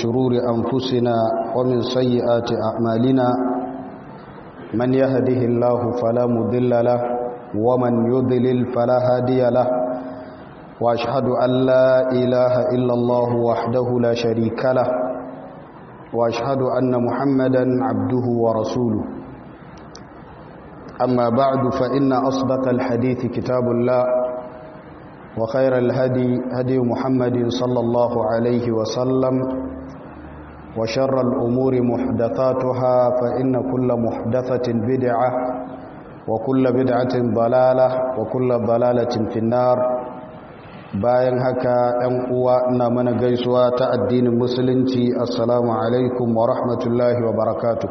شرور أنفسنا ومن سيئات أعمالنا من يهده الله فلا مضل له ومن يضلل فلا هادي له وأشهد أن لا إله إلا الله وحده لا شريك له وأشهد أن محمدا عبده ورسوله أما بعد فإن أصدق الحديث كتاب الله وخير الهدي هدي محمد صلى الله عليه وسلم وشر الأمور محدثاتها فإن كل محدثة بدعة وكل بدعة ضلالة وكل ضلالة في النار bayan haka ‘yan uwa na mana gaisuwa ta addinin musulunci assalamu alaikum wa rahmatullahi wa barakatu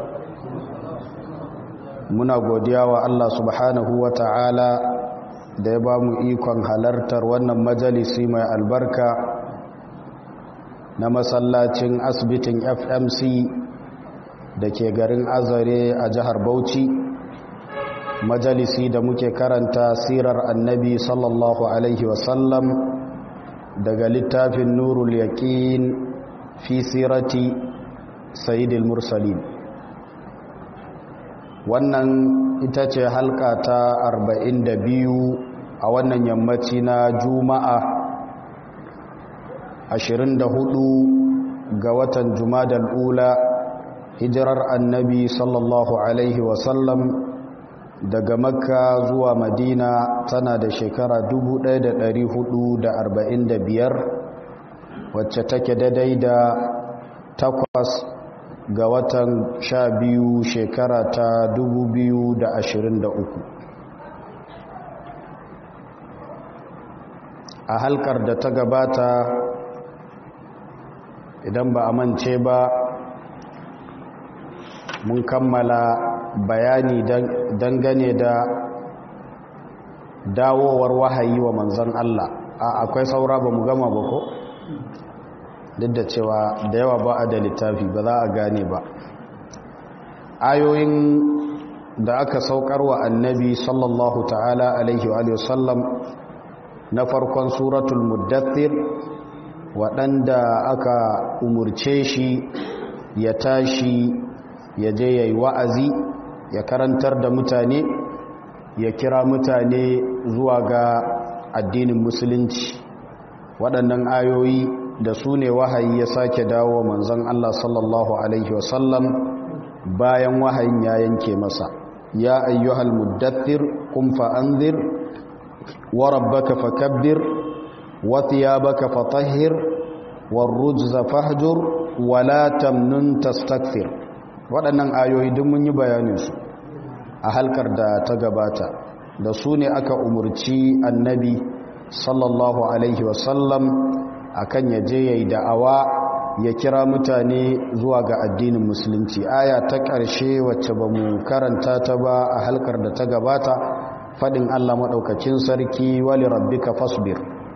muna godiya wa Allah subhanahu wa ta'ala da ya ba mu ikon halartar wannan majalisi mai albarka na masallacin asibitin fmc da ke garin azare a jihar bauchi majalisi da muke karanta sirar annabi sallallahu alaihi wasallam daga littafin nurul yaqin fi sirati sayyidil mursalin wannan ita ce halka ta 42 a wannan yammaci na juma'a 24 ga watan jumadal ula hijirar annabi sallallahu alaihi wasallam daga makka zuwa madina tana da shekara 1445 wacce take daidai da takwas ga watan sha biyu shekara ta 2023 a halkar da ta gabata idan ba a mance ba mun kammala bayani dangane da dawowar wahayi wa manzan Allah a akwai saura ba mu gama ba ko duk da cewa da yawa ba a da littafi ba za a gane ba ayoyin da aka saukar wa annabi sallallahu ta'ala alaihi wa sallam na farkon suratul muddathir waɗanda aka umurce shi ya tashi ya je ya yi wa'azi ya karantar da mutane ya kira mutane zuwa ga addinin musulunci waɗannan ayoyi da su ne wahayi ya sake dawo manzon Allah sallallahu Alaihi wasallam bayan wahayin ya yanke masa ya ayyuhal muddathir kum fa'anzir wa rabbaka fakabbir wa thiyabaka fatahhir warrujza fahjur wa la tamnun tastakthir waɗannan ayoyi duk mun yi bayaninsu a halkar da ta gabata da su ne aka umurci annabi sallallahu alaihi wasallam akan ya je ya yi da'awa ya kira mutane zuwa ga addinin musulunci aya ta ƙarshe wacce ba mu karanta ta ba a halkar da ta gabata faɗin allah maɗaukacin sarki wali rabbika fasbir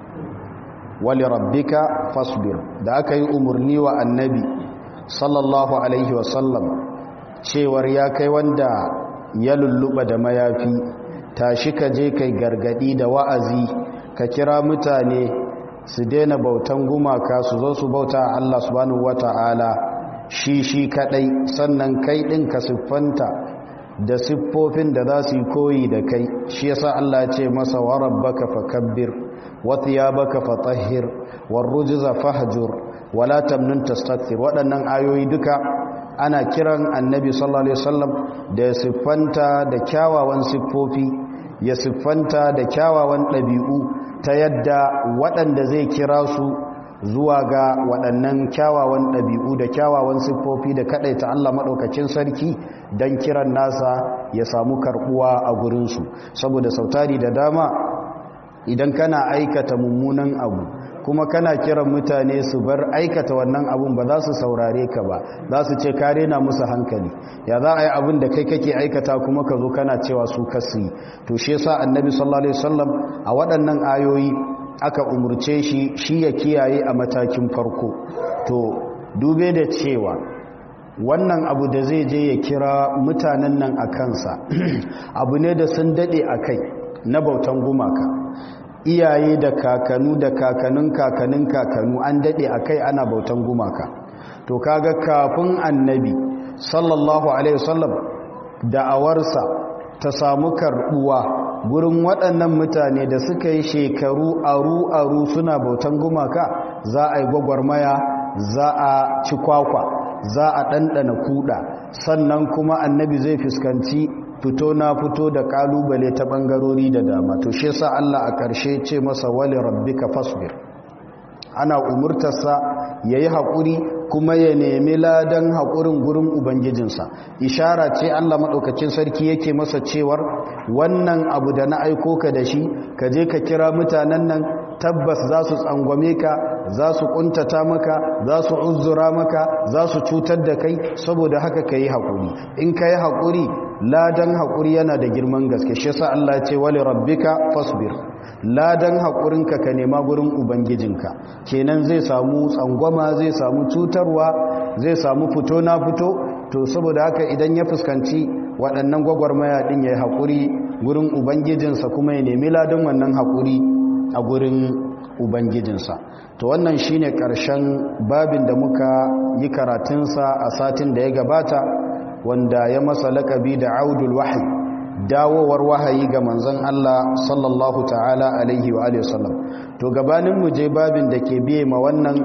wali rabbika fasbir da aka yi umarni wa annabi sallallahu alaihi wasallam cewar ya kai wanda ya lulluɓa da mayafi tashi ka je kai gargadi da wa'azi ka kira mutane su daina bautan gumaka su zo su bauta Allah subhanahu wata'ala shi shi kadai sannan kai din ka siffanta da siffofin da za su yi koyi da kai shi yasa Allah ya ce masa wa rabbaka fakabbir wa thiyabaka fatahhir war rujza fahjur wala tamnun tastakthir waɗannan ayoyi duka ana kiran annabi sallallahu alaihi wasallam da ya siffanta da kyawawan siffofi ya siffanta da kyawawan ɗabi'u ta yadda waɗanda zai kira su zuwa ga waɗannan kyawawan ɗabi'u da kyawawan siffofi da kaɗaita Allah maɗaukacin sarki don kiran nasa ya samu karɓuwa a gurinsu saboda sautari da dama idan kana aikata mummunan abu kuma kana kiran mutane su bar aikata wannan abun ba za su saurare ka ba za su ce kare na musu hankali ya za a yi abin da kai kake aikata kuma ka zo kana cewa su kasu yi to shi yasa annabi sallallahu alaihi wasallam a waɗannan ayoyi aka umurce shi shi ya kiyaye a matakin farko to dube da cewa wannan abu da zai je ya kira mutanen nan a kansa abu ne da sun daɗe a kai na bautan gumaka iyaye da kakanu da kakanun kakanun kakanu an daɗe a kai ana bautan gumaka to kaga kafin annabi sallallahu alaihi wasallam da'awarsa ta samu karbuwa gurin waɗannan mutane da suka yi shekaru aru-aru suna bautan gumaka za a yi gwagwarmaya za a ci kwakwa za a ɗanɗana kuɗa sannan kuma annabi zai fuskanci fito na fito da ƙalubale ta ɓangarori da dama to shi sa Allah a ƙarshe ce masa wali rabbika fasbir ana umurtarsa ya yi haƙuri kuma ya nemi ladan haƙurin gurin ubangijinsa ishara ce allah maɗaukacin sarki yake masa cewar wannan abu da na aiko ka da shi ka je ka kira mutanen nan tabbas za su tsangwame ka za su ƙuntata maka za su uzura maka za su cutar da kai saboda haka ka yi haƙuri in ka yi haƙuri ladan haƙuri yana da girman gaske shi sa allah ce wali rabbika fasbir ladan haƙurinka ka nema gurin ubangijinka kenan zai samu tsangwama zai samu cutarwa zai samu fito na fito to saboda haka idan ya fuskanci waɗannan gwagwarmaya ɗin ya yi haƙuri gurin ubangijinsa kuma ya nemi ladan wannan haƙuri a gurin ubangijinsa to wannan shine ƙarshen babin da muka yi karatunsa a satin da ya gabata wanda ya masa laƙabi da audul wahayi dawowar wahayi ga manzon Allah sallallahu ta'ala alaihi wa alihi wasallam to gabanin mu je babin da ke biye ma wannan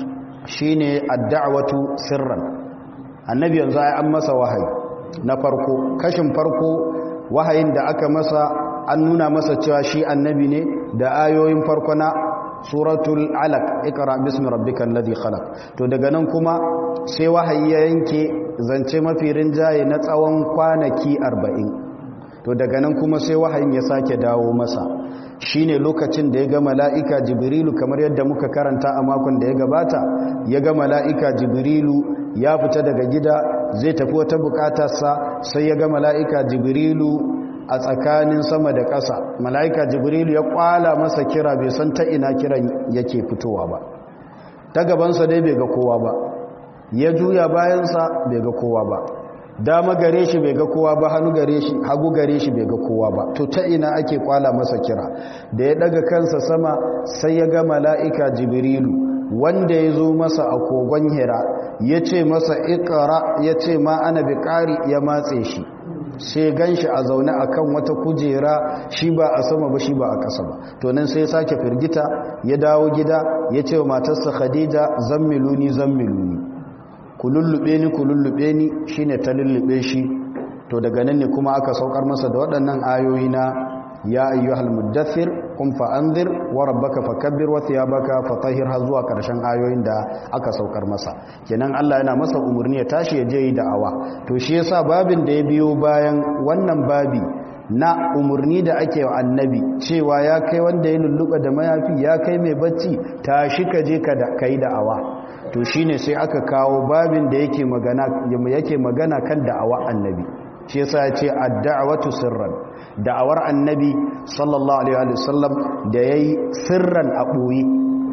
shine ad-da'watu sirran annabi yanzu ai an masa wahayi na farko kashin farko wahayin da aka masa an nuna masa cewa shi annabi ne da ayoyin farko na suratul alaq ikra bismi rabbikal ladhi khalaq to daga nan kuma sai wahayi ya yanke zance mafi rinjaye na tsawon kwanaki arba'in. to daga nan kuma sai wahayin ya sake dawo masa shine lokacin da ya ga mala'ika jibrilu kamar yadda muka karanta a makon da ya gabata ya ga mala'ika jibrilu ya fita daga gida zai tafi wata bukatarsa sai ya ga mala'ika jibrilu a tsakanin sama da ƙasa mala'ika jibrilu ya kwala masa kira bai san ta ina kiran yake fitowa ba ta gabansa dai bai ga kowa ba ya juya bayansa bai ga kowa ba dama gare shi bai ga kowa ba hannu gare shi hagu gare shi bai ga kowa ba to ta ina ake kwala masa kira da ya daga kansa sama sai ya ga mala'ika jibrilu wanda ya zo masa a kogon hira ya ce masa ikara ya ce ma ana bi ƙari ya matse shi sai gan shi a zaune a kan wata kujera shi ba a sama ba shi ba a ƙasa ba to nan sai sake firgita ya dawo gida ya ce wa matarsa khadija zammiluni zammiluni ku lullube ni ku lullube ni shine ta lullube shi to daga nan ne kuma aka saukar masa da waɗannan ayoyi na ya ayyuhal muddathir qum fa anzir wa rabbaka fakabbir wa thiyabaka fatahhir har zuwa karshen ayoyin da aka saukar masa kenan Allah yana masa umurni ya tashi ya je yi da'awa to shi yasa babin da ya biyo bayan wannan babi na umurni da ake wa annabi cewa ya kai wanda ya lulluɓa da mayafi ya kai mai bacci tashi ka je ka yi da'awa to shine sai aka kawo babin da yake magana yake magana kan da'awa annabi shi yasa ya ce ad-da'watu sirran da'awar annabi sallallahu alaihi wa sallam da yayi sirran a boye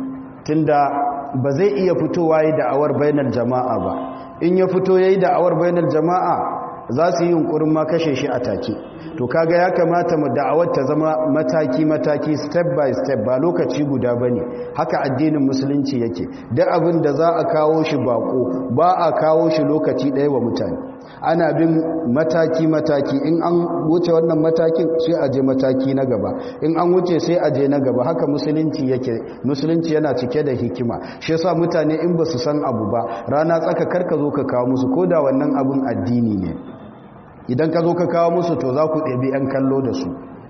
tunda ba zai iya fitowa yi da'awar bainar jama'a ba in ya fito yayi da'awar bainar jama'a za su yi yunkurin ma kashe shi a take to kaga ya kamata mu da'awar ta zama mataki mataki step by step ba lokaci guda bane haka addinin musulunci yake duk abin da za a kawo shi bako ba a kawo shi lokaci ɗaya wa mutane ana bin mataki mataki in an wuce wannan matakin sai a je mataki na gaba in an wuce sai a je na gaba haka musulunci yake musulunci yana cike da hikima shi yasa mutane in ba su san abu ba rana tsaka karka zo ka kawo musu koda wannan abun addini ne idan ka zo ka kawo musu to za ku ɗabi 'yan kallo da su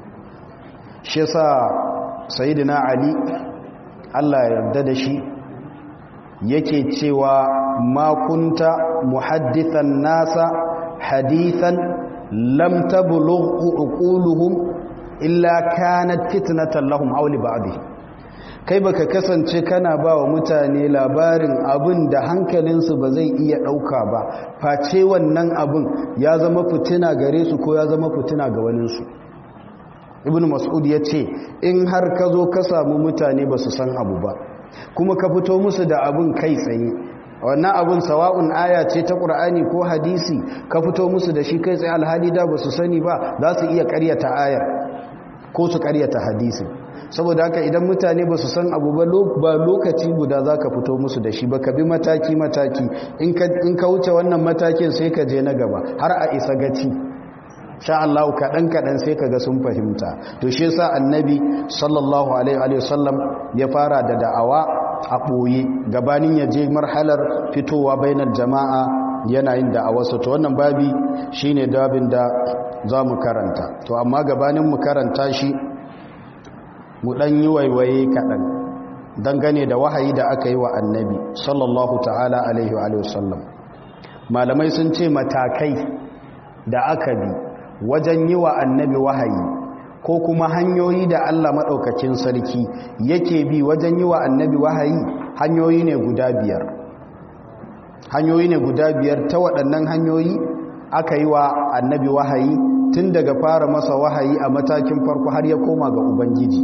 shi sa sayidina ali allah ya yarda da shi yake cewa makunta muhaddithan nasa hadithan lam tablughu uquluhum illa kanat fitnatan lahum aw li ba'dih kai baka kasance kana ba wa mutane labarin abin da hankalinsu ba zai iya ɗauka ba face wannan abin ya zama fitina gare su ko ya zama fitina ga waninsu ibn mas'ud ya ce in har ka zo ka samu mutane ba su san abu ba kuma ka fito musu da abin kai tsaye wannan abin sawa'un aya ce ta ƙur'ani ko hadisi ka fito musu da shi kai tsaye alhali da ba su sani ba za su iya ƙaryata ayar ko su ƙaryata hadisi saboda haka idan mutane ba su san abu ba lokaci guda za ka fito musu da shi ba ka bi mataki-mataki in ka wuce wannan matakin sai ka je na gaba har a isa gaci sha Allah kaɗan-kaɗan sai ka ga sun fahimta to shi sa annabi sallallahu alaihi wasallam ya fara da da'awa a ɓoye gabanin ya je marhalar fitowa bainar jama'a yana yin da'awarsa to wannan babi shine dabin da za mu karanta to amma gabanin mu karanta shi mu ɗan yi waiwaye kaɗan dangane da wahayi da aka yi wa annabi sallallahu ta'ala alaihi wa sallam malamai sun ce matakai da aka bi wajen yi wa annabi wahayi ko kuma hanyoyi da Allah maɗaukacin sarki yake bi wajen yi wa annabi wahayi hanyoyi ne guda biyar hanyoyi ne guda biyar ta waɗannan hanyoyi aka yi wa annabi wahayi tun daga fara masa wahayi a matakin farko har ya koma ga ubangiji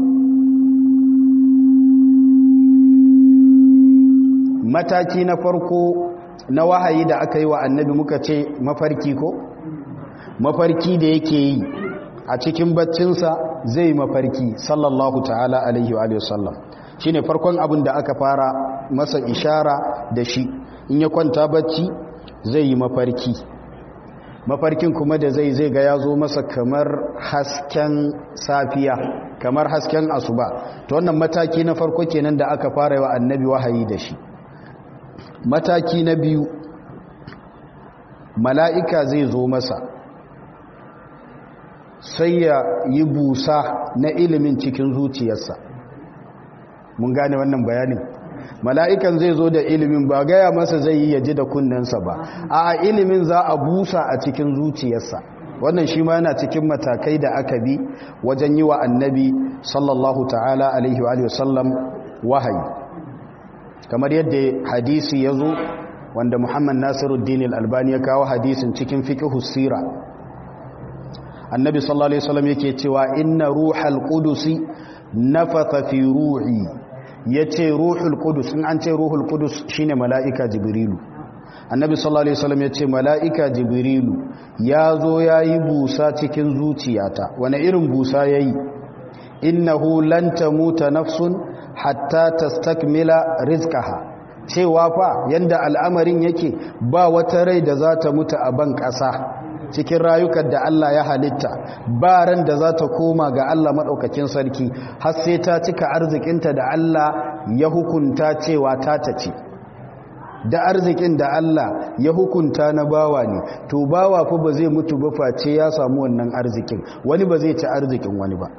mataki na farko na wahayi da aka yi wa annabi muka ce mafarki ko mafarki da yake yi a cikin baccinsa zai mafarki sallallahu ta'ala alaihi wa sallam shi ne farkon abin da aka fara masa ishara da shi in ya kwanta bacci zai yi mafarki mafarkin kuma da zai zai ga ya zo masa kamar hasken safiya kamar hasken asuba ta wannan mataki na farko kenan da aka fara wa annabi wahayi da shi mataki na biyu mala'ika zai zo masa sai ya yi busa na ilimin cikin zuciyarsa mun gane wannan bayanin mala'ikan zai zo da ilimin ba gaya masa zai yi yaji da kunnensa ba a ilimin za a busa a cikin zuciyarsa wannan shi ma yana cikin matakai da aka bi wajen yi wa annabi sallallahu ta'ala alaihi wa sallam wahayi kamar yadda hadisi ya zo wanda muhammad nasiruddin al-albani ya kawo hadisin cikin fiqhu sira annabi sallallahu alaihi wasallam yake cewa inna ruhal qudusi nafatha fi ruhi yace ruhul qudus in an ce ruhul qudus shine malaika jibrilu annabi sallallahu alaihi wasallam yace malaika jibrilu yazo yayi busa cikin zuciyata wani irin busa yayi innahu lan tamuta nafsun hatta tastakmila rizqaha cewa fa yanda al'amarin yake ba wata rai da za ta mutu a ban ƙasa cikin rayukan da Allah ya halitta ba ran da za ta koma ga Allah maɗaukakin sarki har sai ta cika arzikinta da Allah ya hukunta cewa ta tace da arzikin da Allah ya hukunta na bawa ne to bawa fa ba zai mutu ba face ya samu wannan arzikin wani ba zai ci arzikin wani ba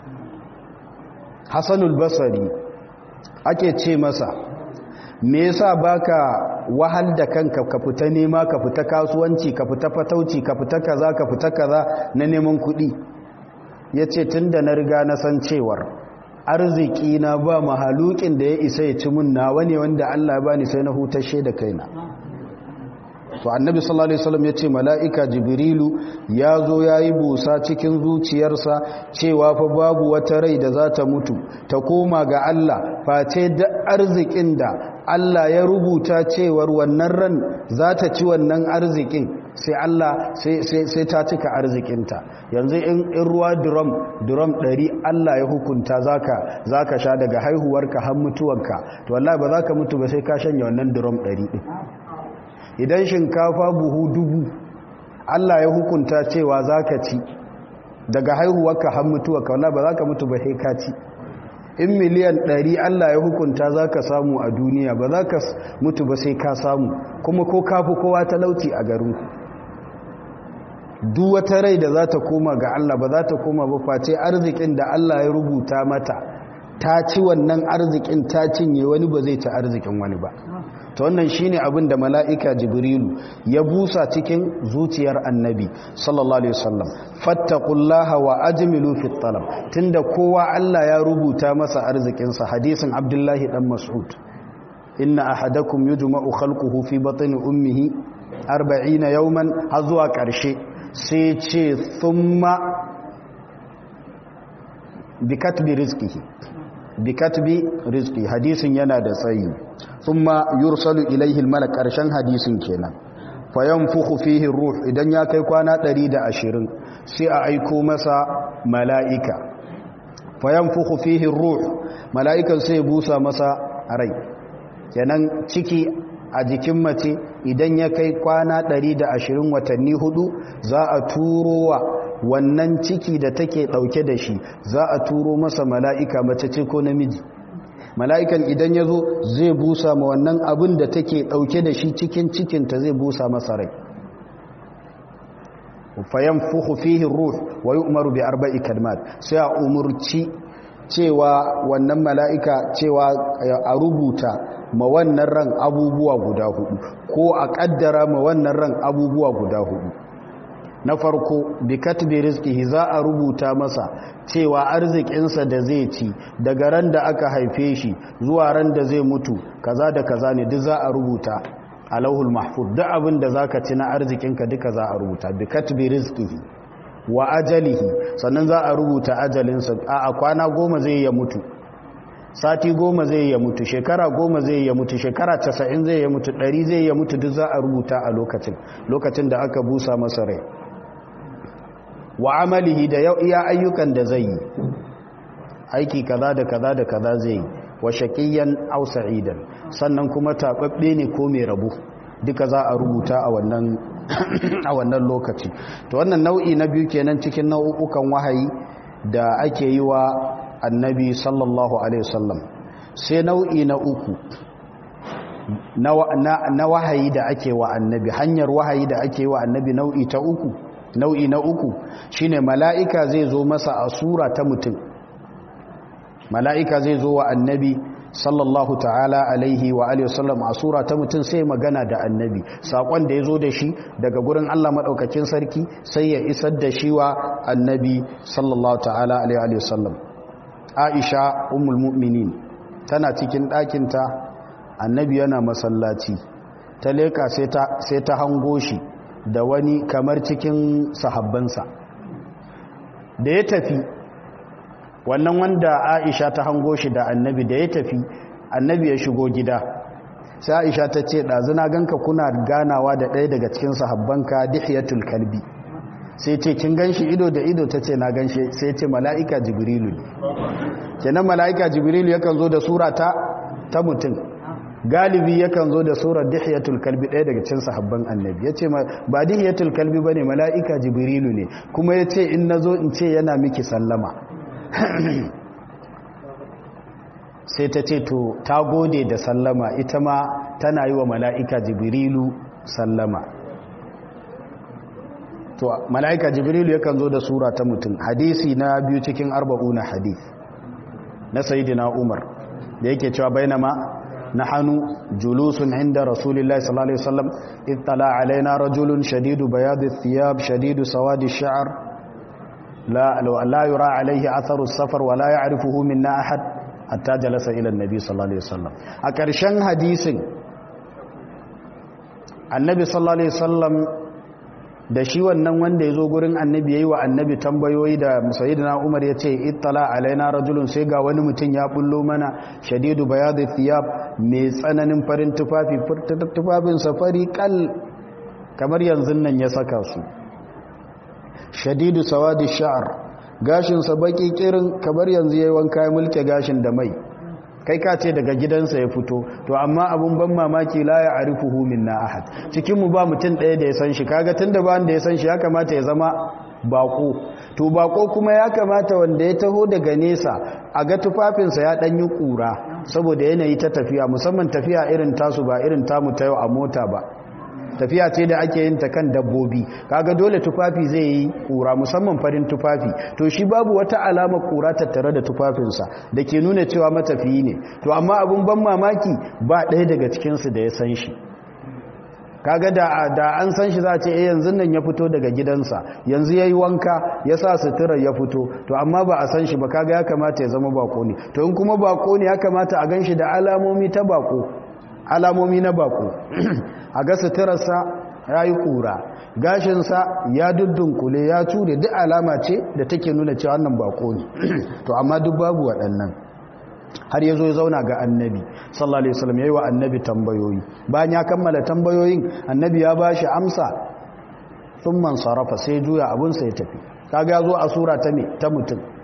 Hassanul Basri ake ce masa me yasa baka wahal da kanka ka fita nema ka fita kasuwanci ka fita fatauci ka fita kaza ka fita kaza na neman kuɗi yace tunda na riga na san cewar arziki na ba mahalukin da ya isa ya ci mun nawa ne wanda Allah ya bani sai na hutashe da kaina to annabi sallallahu alaihi wasallam yace malaika jibrilu yazo yayi busa cikin zuciyarsa cewa fa babu wata rai da za ta mutu ta koma ga Allah face da arzikin da Allah ya rubuta cewar wannan ran za ta ci wannan arzikin sai Allah sai ta cika arzikinta yanzu in ruwa drum drum 100 Allah ya hukunta zaka zaka sha daga haihuwarka har mutuwanka to wallahi ba zaka mutu ba sai ka shanye wannan drum 100 din idan shinkafa buhu dubu Allah ya hukunta cewa zaka ci daga haihuwarka har mutuwarka wallahi ba zaka mutu ba sai ka ci in miliyan ɗari Allah ya hukunta za ka samu a duniya ba za ka mutu ba sai ka samu kuma ko kafi kowa talauci a garinku duk wata rai da za ta koma ga Allah ba za ta koma ba face arzikin da Allah ya rubuta mata ta ci wannan arzikin ta cinye wani ba zai ci arzikin wani ba ta wannan shine abin da mala'ika jibrilu ya busa cikin zuciyar annabi sallallahu alaihi wasallam fattaqullaha wa ajmilu fit talab tunda kowa Allah ya rubuta masa arzikinsa hadisin abdullahi dan mas'ud inna ahadakum yujma'u khalquhu fi batni ummihi 40 yawman har zuwa karshe sai ce thumma bi katbi rizqihi bi katbi rizqi hadisin yana da tsayi thumma yursalu ilayhi almalak karshen hadisin kenan fayanfukhu fihi ruh idan ya kai kwana 120 sai a aiko masa mala'ika fayanfukhu fihi ruh mala'ikan sai busa masa rai kenan ciki a jikin mace idan ya kai kwana 120 watanni hudu za a turo wa wannan ciki da take dauke da shi za a turo masa mala'ika mace ce ko namiji mala'ikan idan ya zo zai busa ma wannan abin da take dauke da shi cikin cikinta zai busa masa rai fayan fuhu fihin ruh wa yi umaru bi arba'i kalmat sai a umurci cewa wannan mala'ika cewa a rubuta ma wannan ran abubuwa guda hudu ko a kaddara ma wannan ran abubuwa guda hudu na farko bi katbi rizqihi za a rubuta masa cewa arzikinsa da zai ci daga ran da aka haife shi zuwa ran da zai mutu kaza da kaza ne duk za a rubuta a lauhul mahfuz duk abin da zaka ci na arzikinka duka za a rubuta bi katbi rizqihi wa ajalihi sannan za a rubuta ajalinsa a kwana goma zai ya mutu sati goma zai ya mutu shekara goma zai ya mutu shekara casa'in zai ya mutu ɗari zai ya mutu duk za a rubuta a lokacin lokacin da aka busa masa rai wa amalihi da yau iya ayyukan da zai yi aiki kaza da kaza da kaza zai yi wa shaqiyan aw sa'idan sannan kuma tababbe ne ko mai rabu duka za a rubuta a wannan a wannan lokaci to wannan nau'i na biyu kenan cikin nau'ukan wahayi da ake yi wa annabi sallallahu alaihi wasallam sai nau'i na uku na wahayi da ake wa annabi hanyar wahayi da ake wa annabi nau'i ta uku nau'i na uku shine mala'ika zai zo masa a sura ta mutum mala'ika zai zo wa annabi sallallahu ta'ala alaihi wa alihi wasallam a sura ta mutum sai magana da annabi sakon da ya zo da shi daga gurin Allah maɗaukakin sarki sai ya isar da shi wa annabi sallallahu ta'ala alaihi wasallam aisha ummul mu'minin tana cikin ɗakinta annabi yana masallaci ta leka sai ta hango shi da wani kamar cikin sahabbansa da ya tafi wannan wanda aisha ta hango shi da annabi da ya tafi annabi ya shigo gida sai aisha ta ce ɗazuna ganka kuna ganawa da ɗaya daga cikin sahabbanka dihiyatul kalbi sai ce kin ganshi ido da ido ta ce na ganshi sai ce mala'ika jibrilu ne kenan mala'ika jibrilu yakan zo da sura ta ta mutum galibi yakan zo da surar dihiyatul kalbi ɗaya daga cikin sahabban annabi ya ce ba dihiyatul kalbi ba ne mala'ika jibrilu ne kuma ya ce in na zo in ce yana miki sallama sai ta ce to ta gode da sallama ita ma tana yi wa mala'ika jibrilu sallama to mala'ika jibrilu yakan zo da sura ta mutum hadisi na biyu cikin arba'una hadith na sayidina umar da yake cewa bainama نحن جلوس عند رسول الله صلى الله عليه وسلم إذ طلع علينا رجل شديد بياض الثياب شديد سواد الشعر لا, لا يرى عليه أثر السفر ولا يعرفه منا أحد حتى جلس إلى النبي صلى الله عليه وسلم أكرشان حديث النبي صلى الله عليه وسلم da shi wannan wanda ya zo gurin annabi ya yi wa annabi tambayoyi da musayidina umar ya ce ittala alaina rajulun sai ga wani mutum ya bullo mana shadidu bayadu thiyab mai tsananin farin tufafi tufafin safari kal kamar yanzu nan ya saka su shadidu sawadi sha'ar gashinsa baki kirin kamar yanzu ya yi wanka ya mulke gashin da mai kai ka ce daga gidansa ya fito to amma abun ban mamaki la ya arifuhu minna ahad cikin mu ba mutum ɗaya da ya san shi kaga tunda ba wanda ya san shi ya kamata ya zama bako to bako kuma ya kamata wanda ya taho daga nesa a ga tufafinsa ya ɗan yi ƙura saboda yanayi ta tafiya musamman tafiya irin tasu ba irin tamu ta yau a mota ba tafiya ce da ake yin ta kan dabbobi kaga dole tufafi zai yi kura musamman farin tufafi to shi babu wata alama kura tattare da tufafinsa da ke nuna cewa matafiyi ne to amma abun ban mamaki ba ɗaya daga cikinsu da ya san shi kaga da da an san shi za a ce eh yanzu nan ya fito daga gidansa yanzu yayi wanka ya sa sutura ya fito to amma ba a san shi ba kaga ya kamata ya zama bako ne to in kuma bako ne ya kamata a ganshi da alamomi ta bako alamomi na bako a ga suturarsa ya yi ƙura gashinsa ya dudunkule ya ture duk alama ce da take nuna cewa wannan bako ne to amma duk babu waɗannan har ya zo ya zauna ga annabi sallallahu alaihi wasallam ya yi wa annabi tambayoyi bayan ya kammala tambayoyin annabi ya ba shi amsa sun man sarrafa sai juya abinsa ya tafi kaga ya zo a sura ta me ta mutum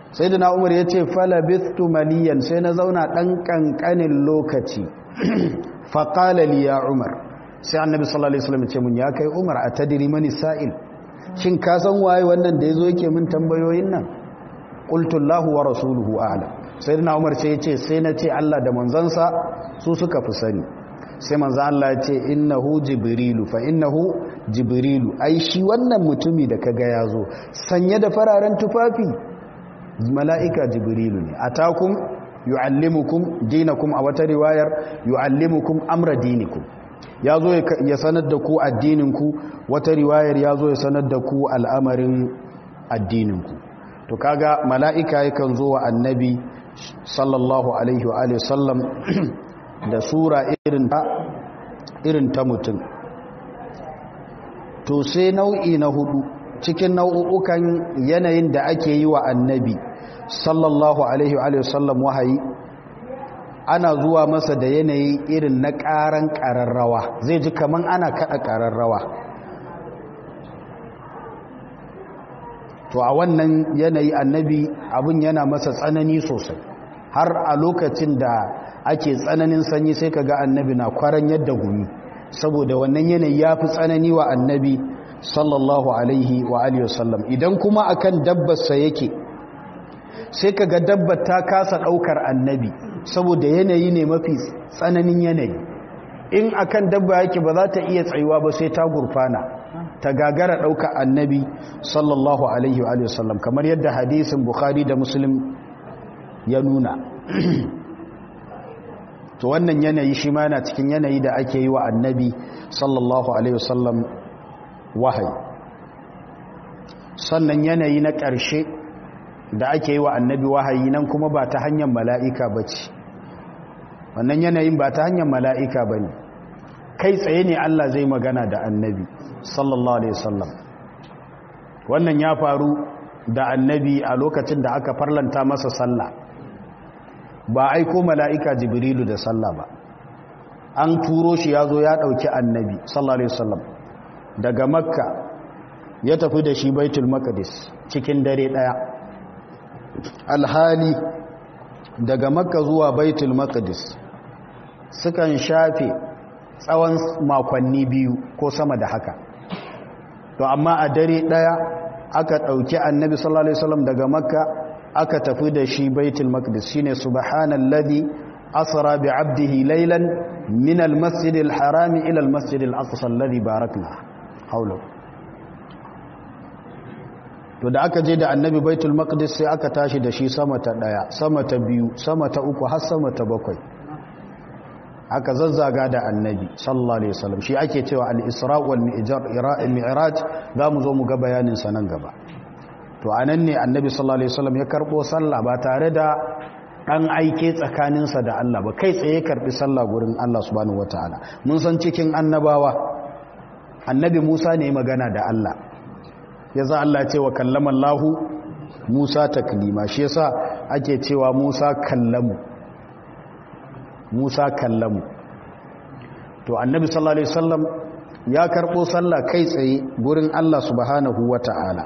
sai da umar ya ce falabistu maliyan sai na zauna ɗan ƙanƙanin lokaci faƙalali ya umar sai annabi sallallahu alaihi wasallam ce mun ya kai umar a tadiri mani sa'il shin ka san waye wannan da yazo yake min tambayoyin nan qultu Allahu wa rasuluhu a'lam sai da umar sai ya ce sai na ce Allah da manzansa su suka fi sani sai manzo Allah ya ce innahu jibrilu fa innahu jibrilu ai shi wannan mutumi da kaga yazo sanye da fararen tufafi mala'ika jibrilu ne atakum yu'allimukum dinakum a wata riwayar yu'allimukum amra dinikum yazo ya sanar da ku addininku wata riwayar yazo ya sanar da ku al'amarin addininku to kaga mala'ika yakan zo wa annabi sallallahu alaihi wa alihi sallam da sura irin ta irin ta mutum to sai nau'i na hudu cikin nau'ukan yanayin da ake yi wa annabi sallallahu alaihi wa sallam wahayi ana zuwa masa da yanayi irin na ƙaran ƙararrawa zai ji kaman ana kaɗa ƙararrawa to a wannan yanayi annabi abin yana masa tsanani sosai har a lokacin da ake tsananin sanyi sai ka ga annabi na kwaran yadda gumi saboda wannan yanayi ya fi tsanani wa annabi sallallahu alaihi wa alihi wasallam idan kuma akan dabbarsa yake sai ka ga dabbar ta kasa ɗaukar annabi saboda yanayi ne mafi tsananin yanayi in akan dabba yake ba za ta iya tsayuwa ba sai ta gurfana ta gagara ɗaukar annabi sallallahu alaihi wa alihi wasallam kamar yadda hadisin bukhari da muslim ya nuna to wannan yanayi shi ma yana cikin yanayi da ake yi wa annabi sallallahu alaihi wasallam wahayi sannan yanayi na ƙarshe da ake yi wa annabi wahayi nan kuma ba ta hanyar mala'ika ba ce wannan yanayin ba ta hanyar mala'ika ba ne kai tsaye ne Allah zai magana da annabi sallallahu alaihi wasallam wannan ya faru da annabi a lokacin da aka farlanta masa sallah ba aiko mala'ika jibrilu da sallah ba an turo shi ya zo ya ɗauki annabi sallallahu alaihi wasallam daga makka ya tafi da shi baitul maqdis cikin dare ɗaya alhali daga makka zuwa baitul maqdis sukan shafe tsawon makonni biyu ko sama da haka to amma a dare ɗaya aka ɗauki annabi sallallahu alaihi wasallam daga makka aka tafi da shi baitul maqdis shine subhanalladhi asra bi 'abdihi laylan min al-masjidil harami ila al-masjidil aqsa alladhi barakna hawla to da aka je da annabi baitul maqdis sai aka tashi da shi sama ta daya sama ta biyu sama ta uku har sama ta bakwai aka zazzaga da annabi sallallahu alaihi wasallam shi ake cewa al-isra wal mi'raj zamu zo mu ga bayanin sa nan gaba to anan ne annabi sallallahu alaihi wasallam ya karbo sallah ba tare da dan aike tsakaninsa da Allah ba kai tsaye karbi sallah gurin Allah subhanahu wataala mun san cikin annabawa annabi Musa ne magana da Allah yaza Allah ya ce wa kallama Allah Musa taklima shi yasa ake cewa Musa kallamu Musa kallamu to annabi sallallahu alaihi wasallam ya karbo sallah kai tsaye gurin Allah subhanahu wataala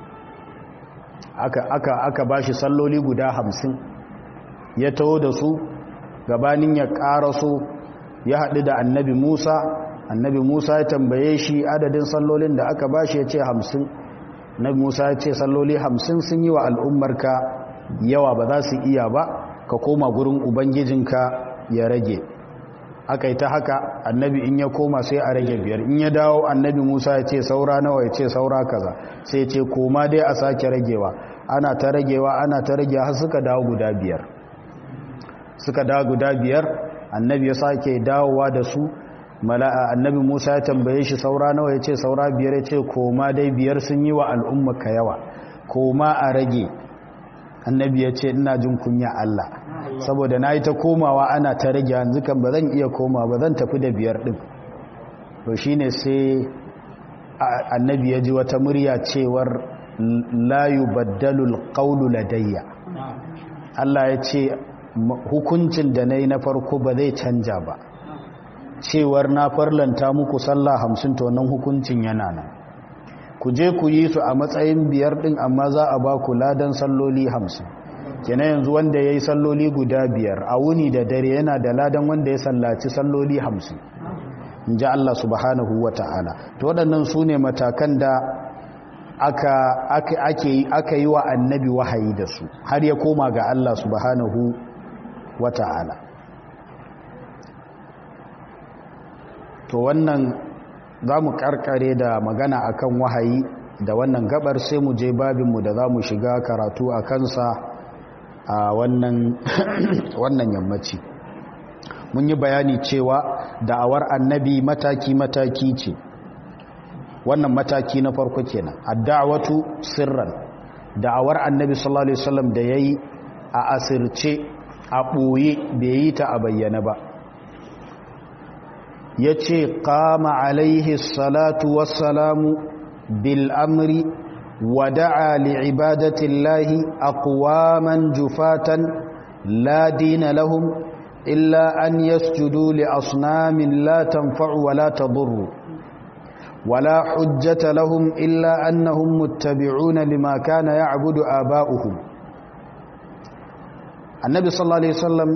aka aka aka bashi salloli guda hamsin ya taho da su gabanin ya karaso ya haɗu da annabi Musa annabi Musa ya tambaye shi adadin sallolin da aka bashi ya ce hamsin annabi Musa ya ce salloli hamsin sun yi wa al'ummarka yawa ba za su iya ba ka koma gurin ubangijinka ya rage aka yi ta haka annabi in ya koma sai a rage biyar in ya dawo annabi musa ya ce saura nawa ya ce saura kaza sai ce koma dai a sake ragewa ana ta ragewa ana ta ragewa har suka dawo guda biyar suka dawo guda biyar annabi ya sake dawowa da su annabi musa ya tambaye shi saura nawa ya ce saura biyar ya ce koma dai biyar sun yi wa al'umma ka yawa koma a rage annabi ya ce ina jin kunya allah saboda na yi ta komawa ana ta rage yanzu kan ba zan iya koma ba zan tafi da biyar ɗin to shi ne sai annabi ya ji wata murya cewar layu baddalul ƙaunu ladayya Allah ya ce hukuncin da na yi na farko ba zai canja ba cewar na farlanta muku sallah hamsin to nan hukuncin yana nan ku je ku yi su a matsayin biyar ɗin amma za a ba ku ladan salloli hamsin kenan yanzu wanda ya yi salloli guda biyar a wuni da dare yana da ladan wanda ya sallaci salloli hamsin in ji Allah subhanahu wa ta'ala to waɗannan su ne matakan da aka yi wa annabi wahayi da su har ya koma ga Allah subhanahu wa ta'ala to wannan za mu karkare da magana akan wahayi da wannan gabar sai mu je babinmu da za mu shiga karatu a kansa a wannan yammaci mun yi bayani cewa da'awar annabi mataki-mataki ce wannan mataki na farko kenan adda'watu sirran da'awar annabi sallallahu alaihi wasallam da yayi a asirce a boye bai yi ta a bayyana ba yace qama alaihi salatu wassalamu bil amri wa da'a li ibadati llahi aqwaman jufatan la dina lahum illa an yasjudu li asnamin la tanfa'u wa la tadurru ولا حجة لهم إلا أنهم متبعون لما كان يعبد آباؤهم النبي صلى الله عليه وسلم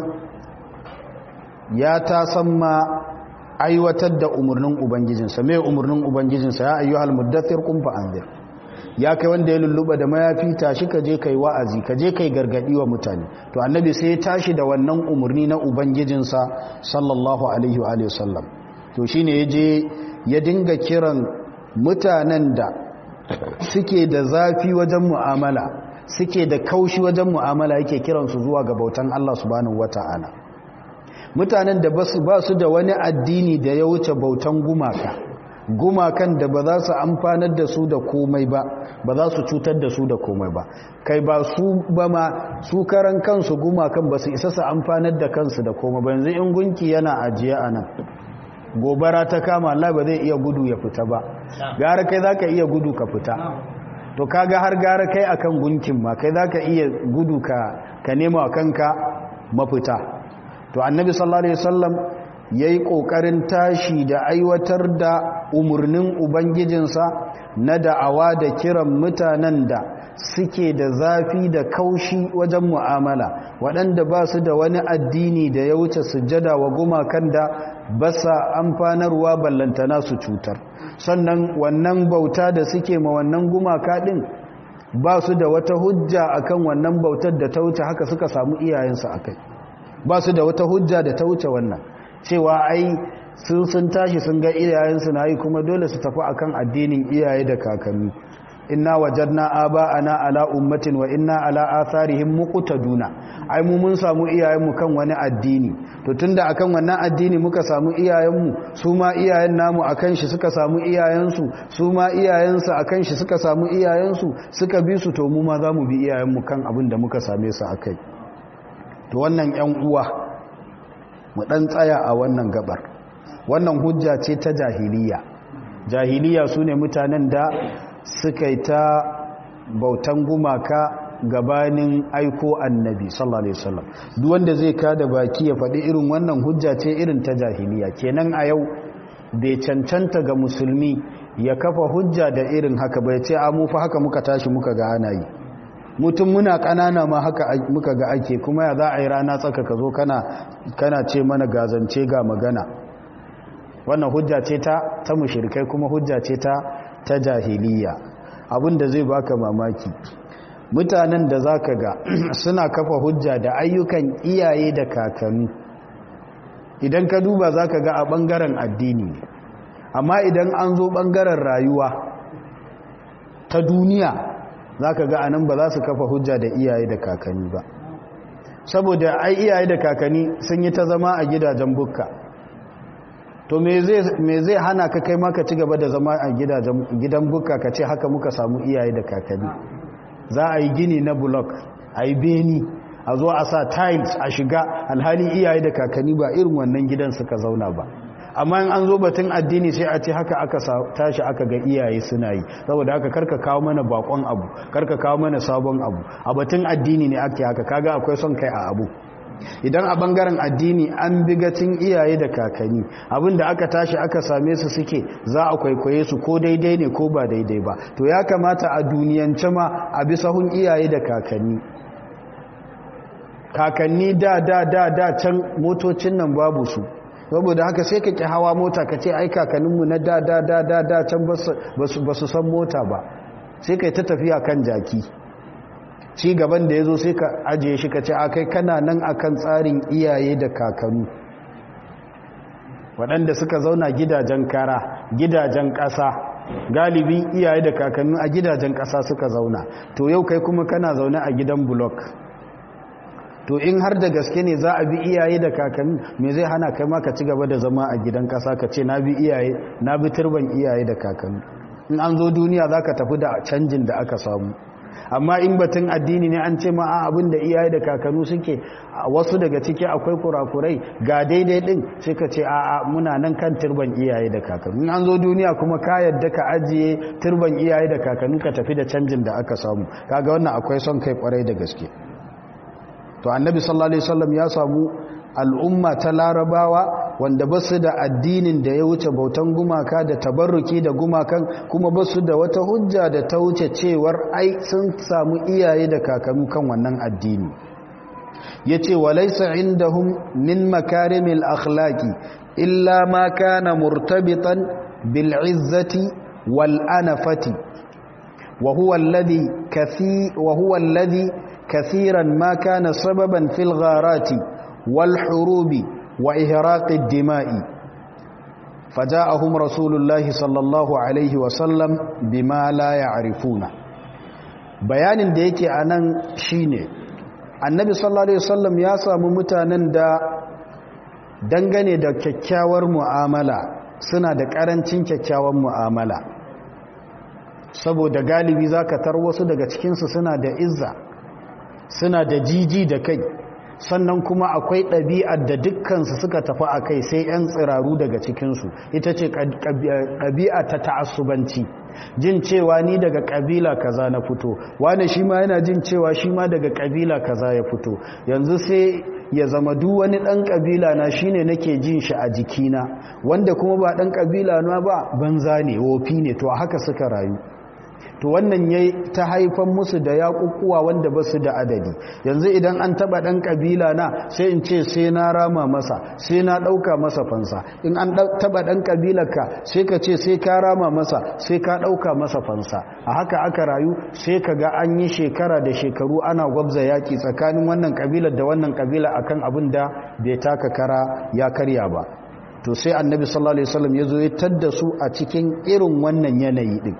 يا تسمى aiwatar da umarnin ubangijinsa mai umarnin ubangijinsa ya ayyuhal muddathir qum fa anzir ya kai wanda ya lulluba da mayafi tashi ka je kai wa'azi ka je kai gargadi wa mutane to annabi sai ya tashi da wannan umarni na ubangijinsa sallallahu alaihi wa alihi wasallam to shine yaje ya dinga kiran mutanen da suke da zafi wajen mu'amala suke da kaushi wajen mu'amala yake kiransu zuwa ga bautan Allah subhanahu wata'ala mutanen da ba su da wani addini da ya wuce bautan gumaka gumakan da ba za su amfanar da su da komai ba ba za su cutar da su da komai ba kai ba su ba ma su karan kansu gumakan ba su isa su amfanar da kansu da komai ba yanzu in gunki yana ajiye a nan gobara ta kama Allah ba zai iya gudu ya fita ba gara kai zaka iya gudu ka fita to kaga har gara kai akan gunkin ma kai zaka iya gudu ka ka nema kanka mafita to annabi sallallahu alaihi wasallam yayi kokarin tashi da aiwatar da umurnin ubangijinsa na da'awa da kiran mutanen da suke da zafi da kaushi wajen mu'amala waɗanda ba su da wani addini da ya wuce sujjada wa gumakan da ba sa amfanarwa ballantana su cutar sannan wannan bauta da suke ma wannan gumaka ɗin ba su da wata hujja akan wannan bautar da ta wuce haka suka samu iyayensu a kai ba su da wata hujja da ta wuce wannan cewa ai sun sun tashi sun ga iyayensu na yi kuma dole su tafi akan addinin iyaye da kakanni inna wajadna aba'ana ala ummatin wa inna ala atharihim muqtaduna ai mu mun samu iyayenmu kan wani addini to tunda akan wannan addini muka samu iyayenmu su ma iyayen namu akan shi suka samu iyayensu su ma iyayensu akan shi suka samu iyayensu suka bi su to mu ma zamu bi iyayenmu kan abin da muka same su akai to wannan ƴan uwa mu dan tsaya a wannan gabar wannan hujja ce ta jahiliya jahiliya sune mutanen da suka yi ta bautan gumaka gabanin aiko annabi sallallahu alaihi wasallam duk wanda zai kada baki ya faɗi irin wannan hujja ce irin ta jahiliya kenan a yau bai cancanta ga musulmi ya kafa hujja da irin haka bai ce a mu fa haka muka tashi muka ga ana yi mutum muna ƙanana ma haka muka ga ake kuma ya za a yi rana tsaka ka zo kana kana ce mana gazance ga magana wannan hujja ce ta ta mushrikai kuma hujja ce ta ta jahiliya abinda zai baka mamaki mutanen da zaka ga suna kafa hujja da ayyukan iyaye da kakanni idan ka duba zaka ga a bangaren addini amma idan an zo bangaren rayuwa ta duniya zaka ga anan ba za su kafa hujja da iyaye da kakanni ba saboda ai iyaye da kakanni sun yi ta zama a gidajen bukka to me zai hana ka kai maka ci gaba da zama a gidan buka ka ce haka muka samu iyaye da kakanni za a yi gini na blok a yi beni a zo a sa tiles a shiga alhali iyaye da kakanni ba irin wannan gidan suka zauna ba amma in an zo batun addini sai a ce haka aka tashi aka ga iyaye suna yi saboda haka karka kawo mana bakon abu karka kawo mana sabon abu a batun addini ne ake haka kaga akwai son kai a abu idan a bangaren addini an bigacin iyaye da kakanni abinda aka tashi aka same su suke za a kwaikwaye su ko daidai ne ko ba daidai ba to ya kamata a duniyance ma a bi sahun iyaye da kakanni kakanni da da da da can motocin nan babu su saboda haka sai ka ki hawa mota ka ce ai kakanninmu na da da da da da can ba su san mota ba sai ka yi ta tafiya kan jaki ci gaban da ya zo sai ka ajiye shi ka ce a kai kana nan akan tsarin iyaye da kakanu waɗanda suka zauna gidajen kara gidajen ƙasa galibi iyaye da kakannu a gidajen ƙasa suka zauna to yau kai kuma kana zaune a gidan bulok to in har da gaske ne za a bi iyaye da kakanni me zai hana kai ma ka ci gaba da zama a gidan ƙasa ka ce na bi iyaye na bi turban iyaye da kakanni in an zo duniya za ka tafi da canjin da aka samu amma in batun addini ne an ce ma a abin da iyaye da kakannu suke wasu daga ciki akwai kurakurai ga daidai din sai ka ce a muna nan kan turban iyaye da kakannu in an zo duniya kuma ka yadda ka ajiye turban iyaye da kakannu ka tafi da canjin da aka samu kaga wannan akwai son kai kwarai da gaske to annabi sallallahu alaihi wasallam ya samu al'umma ta larabawa wanda ba su da addinin da ya wuce bautan gumaka da tabarruki da gumakan kuma ba su da wata hujja da ta wuce cewar ai sun samu iyaye da kakannu kan wannan addini ya ce walaisa indahum min makarimil akhlaqi illa ma kana murtabitan bil izzati wal anafati wa huwa alladhi kathi wa huwa alladhi kathiran ma kana sababan fil gharati wal hurubi وإهراق الدماء فجاءهم رسول الله صلى الله عليه وسلم بما لا يعرفون bayanin da yake a nan shi ne annabi sallallahu alaihi wasallam ya samu mutanen da dangane da kyakkyawar mu'amala suna da karancin kyakkyawar mu'amala saboda galibi za ka tar wasu daga cikinsu suna da izza suna da jiji da kai sannan kuma akwai ɗabi'ar da dukkansu suka tafi a kai sai 'yan tsiraru daga cikinsu ita ce ɗabi'a ta ta'assubanci jin cewa ni daga ƙabila kaza na fito wane shi ma yana jin cewa shi ma daga ƙabila kaza ya fito yanzu sai ya zama duk wani ɗan ƙabila na shi ne nake jin shi a jikina wanda kuma ba ɗan ƙabila na ba banza ne wofi ne to a haka suka rayu to wannan ya ta haifan musu da yaƙuƙuwa wanda ba su da adadi yanzu idan an taɓa ɗan ƙabila na sai in ce sai na rama masa sai na ɗauka masa fansa in an taɓa ɗan ƙabilarka sai ka ce sai ka rama masa sai ka ɗauka masa fansa a haka aka rayu sai ka ga an yi shekara da shekaru ana gwabza yaƙi tsakanin wannan ƙabilar da wannan ƙabila akan abin da bai taka kara ya karya ba to sai annabi sallallahu alaihi wasallam ya zo ya tadda su a cikin irin wannan yanayi din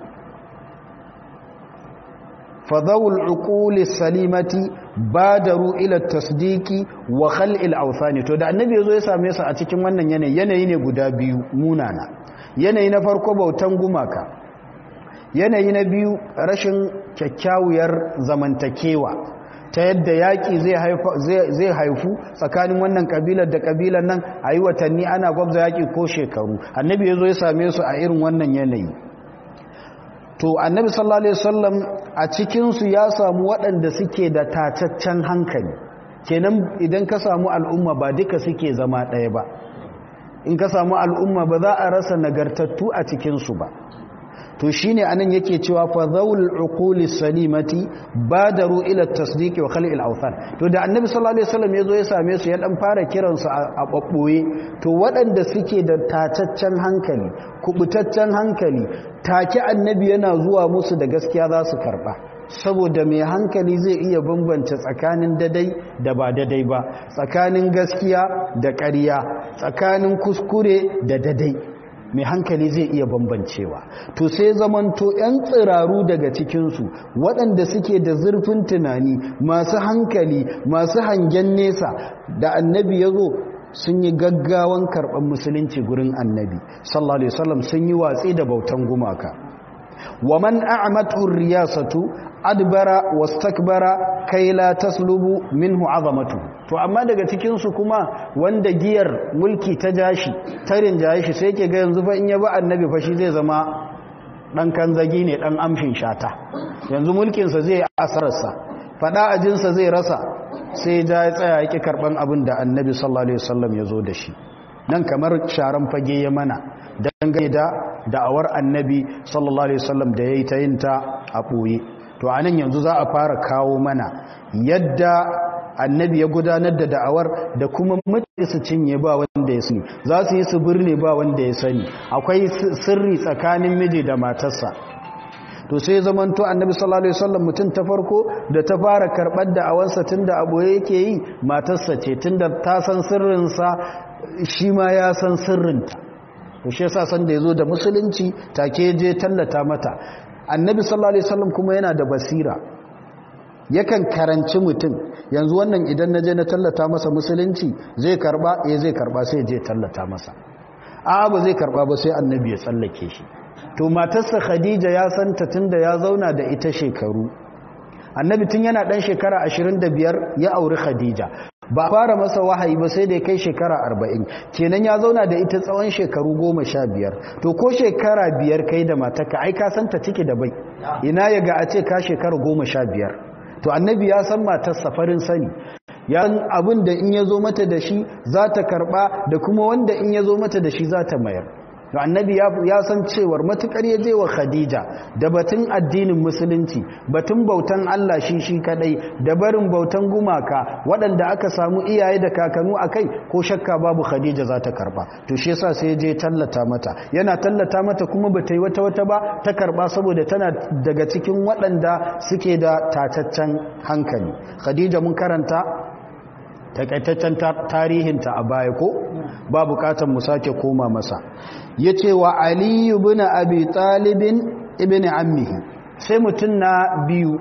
فذو العقول السليمة بادروا إلى التصديق وخلع الأوثان to da annabi yazo ya same su a cikin wannan yanayi yanayi ne guda biyu munana yanayi na farko bautan gumaka yanayi na biyu rashin kyakkyawar zamantakewa ta yadda yaƙi zai haifu tsakanin wannan ƙabilar da ƙabilar nan a yi watanni ana gwabza yaƙi ko shekaru annabi ya zo ya same su a irin wannan yanayi to annabi sallallahu alaihi wasallam a cikinsu ya samu waɗanda suke da tataccen hankali kenan idan ka samu al'umma ba duka suke zama ɗaya ba in ka samu al'umma ba za a rasa nagartattu a cikinsu ba to shine anan yake cewa fa zawul uquli salimati badaru ila tasdiqi wa khal'il awthan to da annabi sallallahu alaihi wasallam yazo ya same su ya dan fara kiran su a babboye to waɗanda suke da tataccen hankali kubutaccen hankali take annabi yana zuwa musu da gaskiya za su karba saboda mai hankali zai iya bambance tsakanin dadai da ba dadai ba tsakanin gaskiya da ƙarya tsakanin kuskure da dadai mai hankali zai iya bambancewa to sai zamanto 'yan tsiraru daga cikinsu waɗanda suke da zurfin tunani masu hankali masu hangen nesa da annabi ya zo sun yi gaggawan karɓar musulunci gurin annabi sallallahu alaihi wasallam sun yi watsi da bautan gumaka wa man a'matu riyasatu adbara wastakbara kai la taslubu minhu azamatu to amma daga cikin su kuma wanda giyar mulki ta jashi tarin jashi sai yake ga yanzu fa in ya ba annabi fa shi zai zama dan kanzagi ne dan amshin shata yanzu mulkin sa zai asararsa fada ajin sa zai rasa sai ja ya tsaya yake karban abin da annabi sallallahu alaihi wasallam ya zo da shi nan kamar sharan fage ya mana dangane da da'awar annabi sallallahu alaihi wasallam da yayi ta yin ta a boye to anan yanzu za a fara kawo mana yadda annabi ya gudanar da da'awar da kuma mutane su cinye ba wanda ya sani za su yi su birne ba wanda ya sani akwai sirri tsakanin miji da matarsa to sai zamanto annabi sallallahu alaihi wasallam mutum ta farko da ta fara karbar da'awarsa tunda aboye yake yi matarsa ce tunda ta san sirrinsa shi ma ya san sirrinta to shi yasa san da yazo da musulunci take je tallata mata annabi sallallahu alaihi wasallam kuma yana da basira yakan karanci mutum yanzu wannan idan na je na tallata masa musulunci zai karba eh zai karba sai je tallata masa a ba zai karba ba sai annabi ya tsallake shi to matarsa khadija ya santa tunda ya zauna da ita shekaru annabi tun yana dan shekara 25 ya auri khadija ba fara masa wahayi ba sai da kai shekara 40 kenan ya zauna da ita tsawon shekaru 15 to ko shekara biyar kai da matarka ai ka santa ciki da bai ina ya ga a ce ka shekara 15 to annabi ya san matarsa farin sani ya abin da in ya zo mata da shi za ta karba da kuma wanda in ya zo mata da shi za ta mayar to annabi ya san cewar matukar ya je wa khadija da batun addinin musulunci batun bautan Allah shi shi kadai da barin bautan gumaka waɗanda aka samu iyaye da kakanu akai ko shakka babu khadija za ta karba to shi yasa sai je tallata mata yana tallata mata kuma bata yi wata wata ba ta karba saboda tana daga cikin waɗanda suke da tataccen hankali khadija mun karanta takaitaccen tarihinta a baya ko ba bukatar mu sake koma masa ya ce wa aliyu bin abi talibin ibn ammihi sai mutum na biyu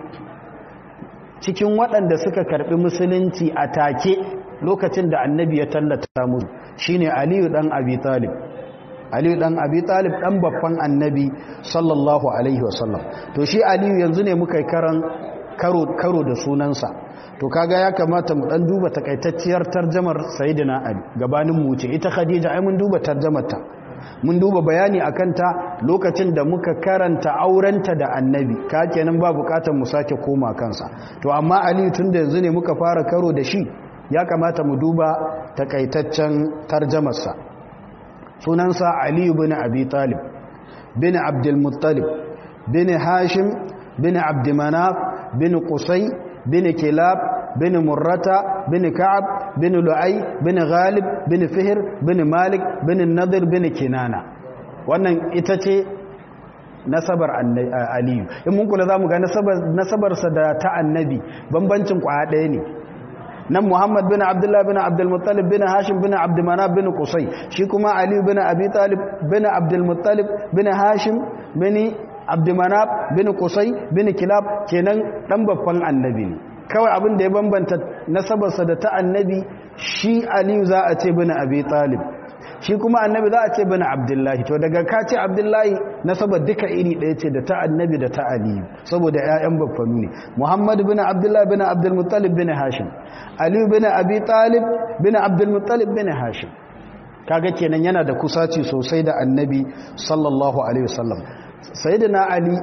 cikin waɗanda suka karɓi musulunci a take lokacin da annabi ya tallata musu shine aliyu ɗan abi talib aliyu ɗan abi talib ɗan babban annabi sallallahu alaihi wasallam to shi aliyu yanzu ne muka karan karo da sunansa to kaga ya kamata mu dan duba takaitacciyar tarjamar sayyidina ali gabanin mu ce ita khadija ai mun duba tarjamarta mun duba bayani akan ta lokacin da muka karanta aurenta da annabi ka kenan ba bukatar mu sake koma kansa to amma ali tunda yanzu ne muka fara karo da shi ya kamata mu duba takaitaccen tarjamarsa sunansa ali ibn abi talib bin abdul muttalib bin hashim bin abd manaf bin qusay bin kilab bin murrata bin ka'ab bin lu'ay bin ghalib bin fihr bin malik bin nadir bin kinana wannan ita ce nasabar aliyu in mun kula zamu ga nasabarsa da ta annabi bambancin kwaya ɗaya ne nan muhammad bin abdullah bin abdulmuttalib bin hashim bin abdulmanaf bin qusay shi kuma aliyu bin abi talib bin abdulmuttalib bin hashim bin abdulmanaf bin qusay bin kilab kenan dan babban annabi ne kawai abin da ya bambanta nasabarsa da ta annabi shi aliyu za a ce bin abi talib shi kuma annabi za a ce bin abdullahi to daga ka ce abdullahi nasabar duka iri ɗaya ce da ta annabi da ta aliyu saboda 'ya'yan baffanu ne muhammad bin abdullahi bin abdulmuttalib bin hashim aliyu bin abi talib bin abdulmuttalib bin hashim kaga kenan yana da kusaci sosai da annabi sallallahu alaihi wasallam sayyidina ali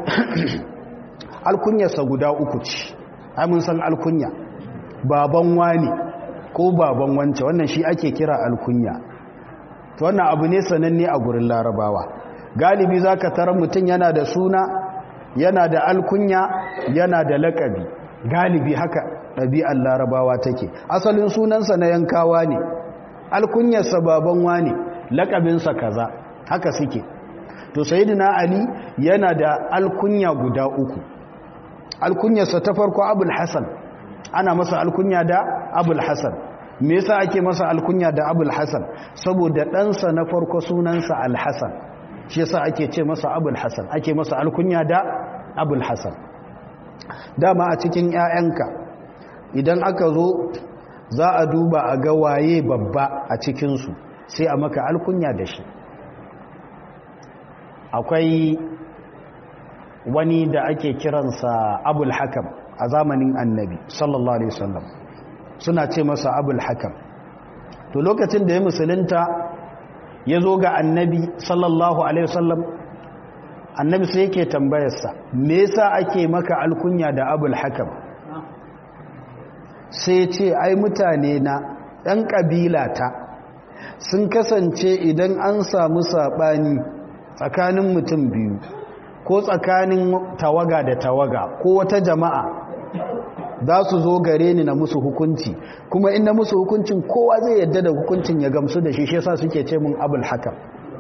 alkunyarsa guda uku ce mun san alkunya baban wani ko baban wance wannan shi ake kira alkunya to wannan abu ne sananne a gurin larabawa galibi zaka tarar mutum yana da suna yana da alkunya yana da lakabi galibi haka ɗabi'ar larabawa take asalin sunansa na yankawa ne alkunyarsa baban wani lakabinsa kaza haka suke to sayyidina ali yana da alkunya guda uku alkunyarsa ta farko abul hasan ana masa alkunya da abul hasan me yasa ake masa alkunya da abul hasan saboda ɗansa na farko sunansa alhasan shi yasa ake ce masa abul hasan ake masa alkunya da abul hasan dama a cikin 'ya'yanka idan aka zo za a duba a ga waye babba a cikinsu sai a maka alkunya da shi akwai wani da ake kiransa abul hakam a zamanin annabi sallallahu alaihi wasallam suna ce masa abul hakam to lokacin da ya musulunta ya zo ga annabi sallallahu alaihi wasallam annabi sai yake tambayarsa me yasa ake maka alkunya da abul hakam sai ce ai mutane na ɗan ƙabila ta sun kasance idan an samu saɓani tsakanin mutum biyu ko tsakanin tawaga da tawaga ko wata jama'a za su zo gare ni na musu hukunci kuma inda musu hukuncin kowa zai yadda da hukuncin ya gamsu da shi shi yasa suke ce mun abul hakam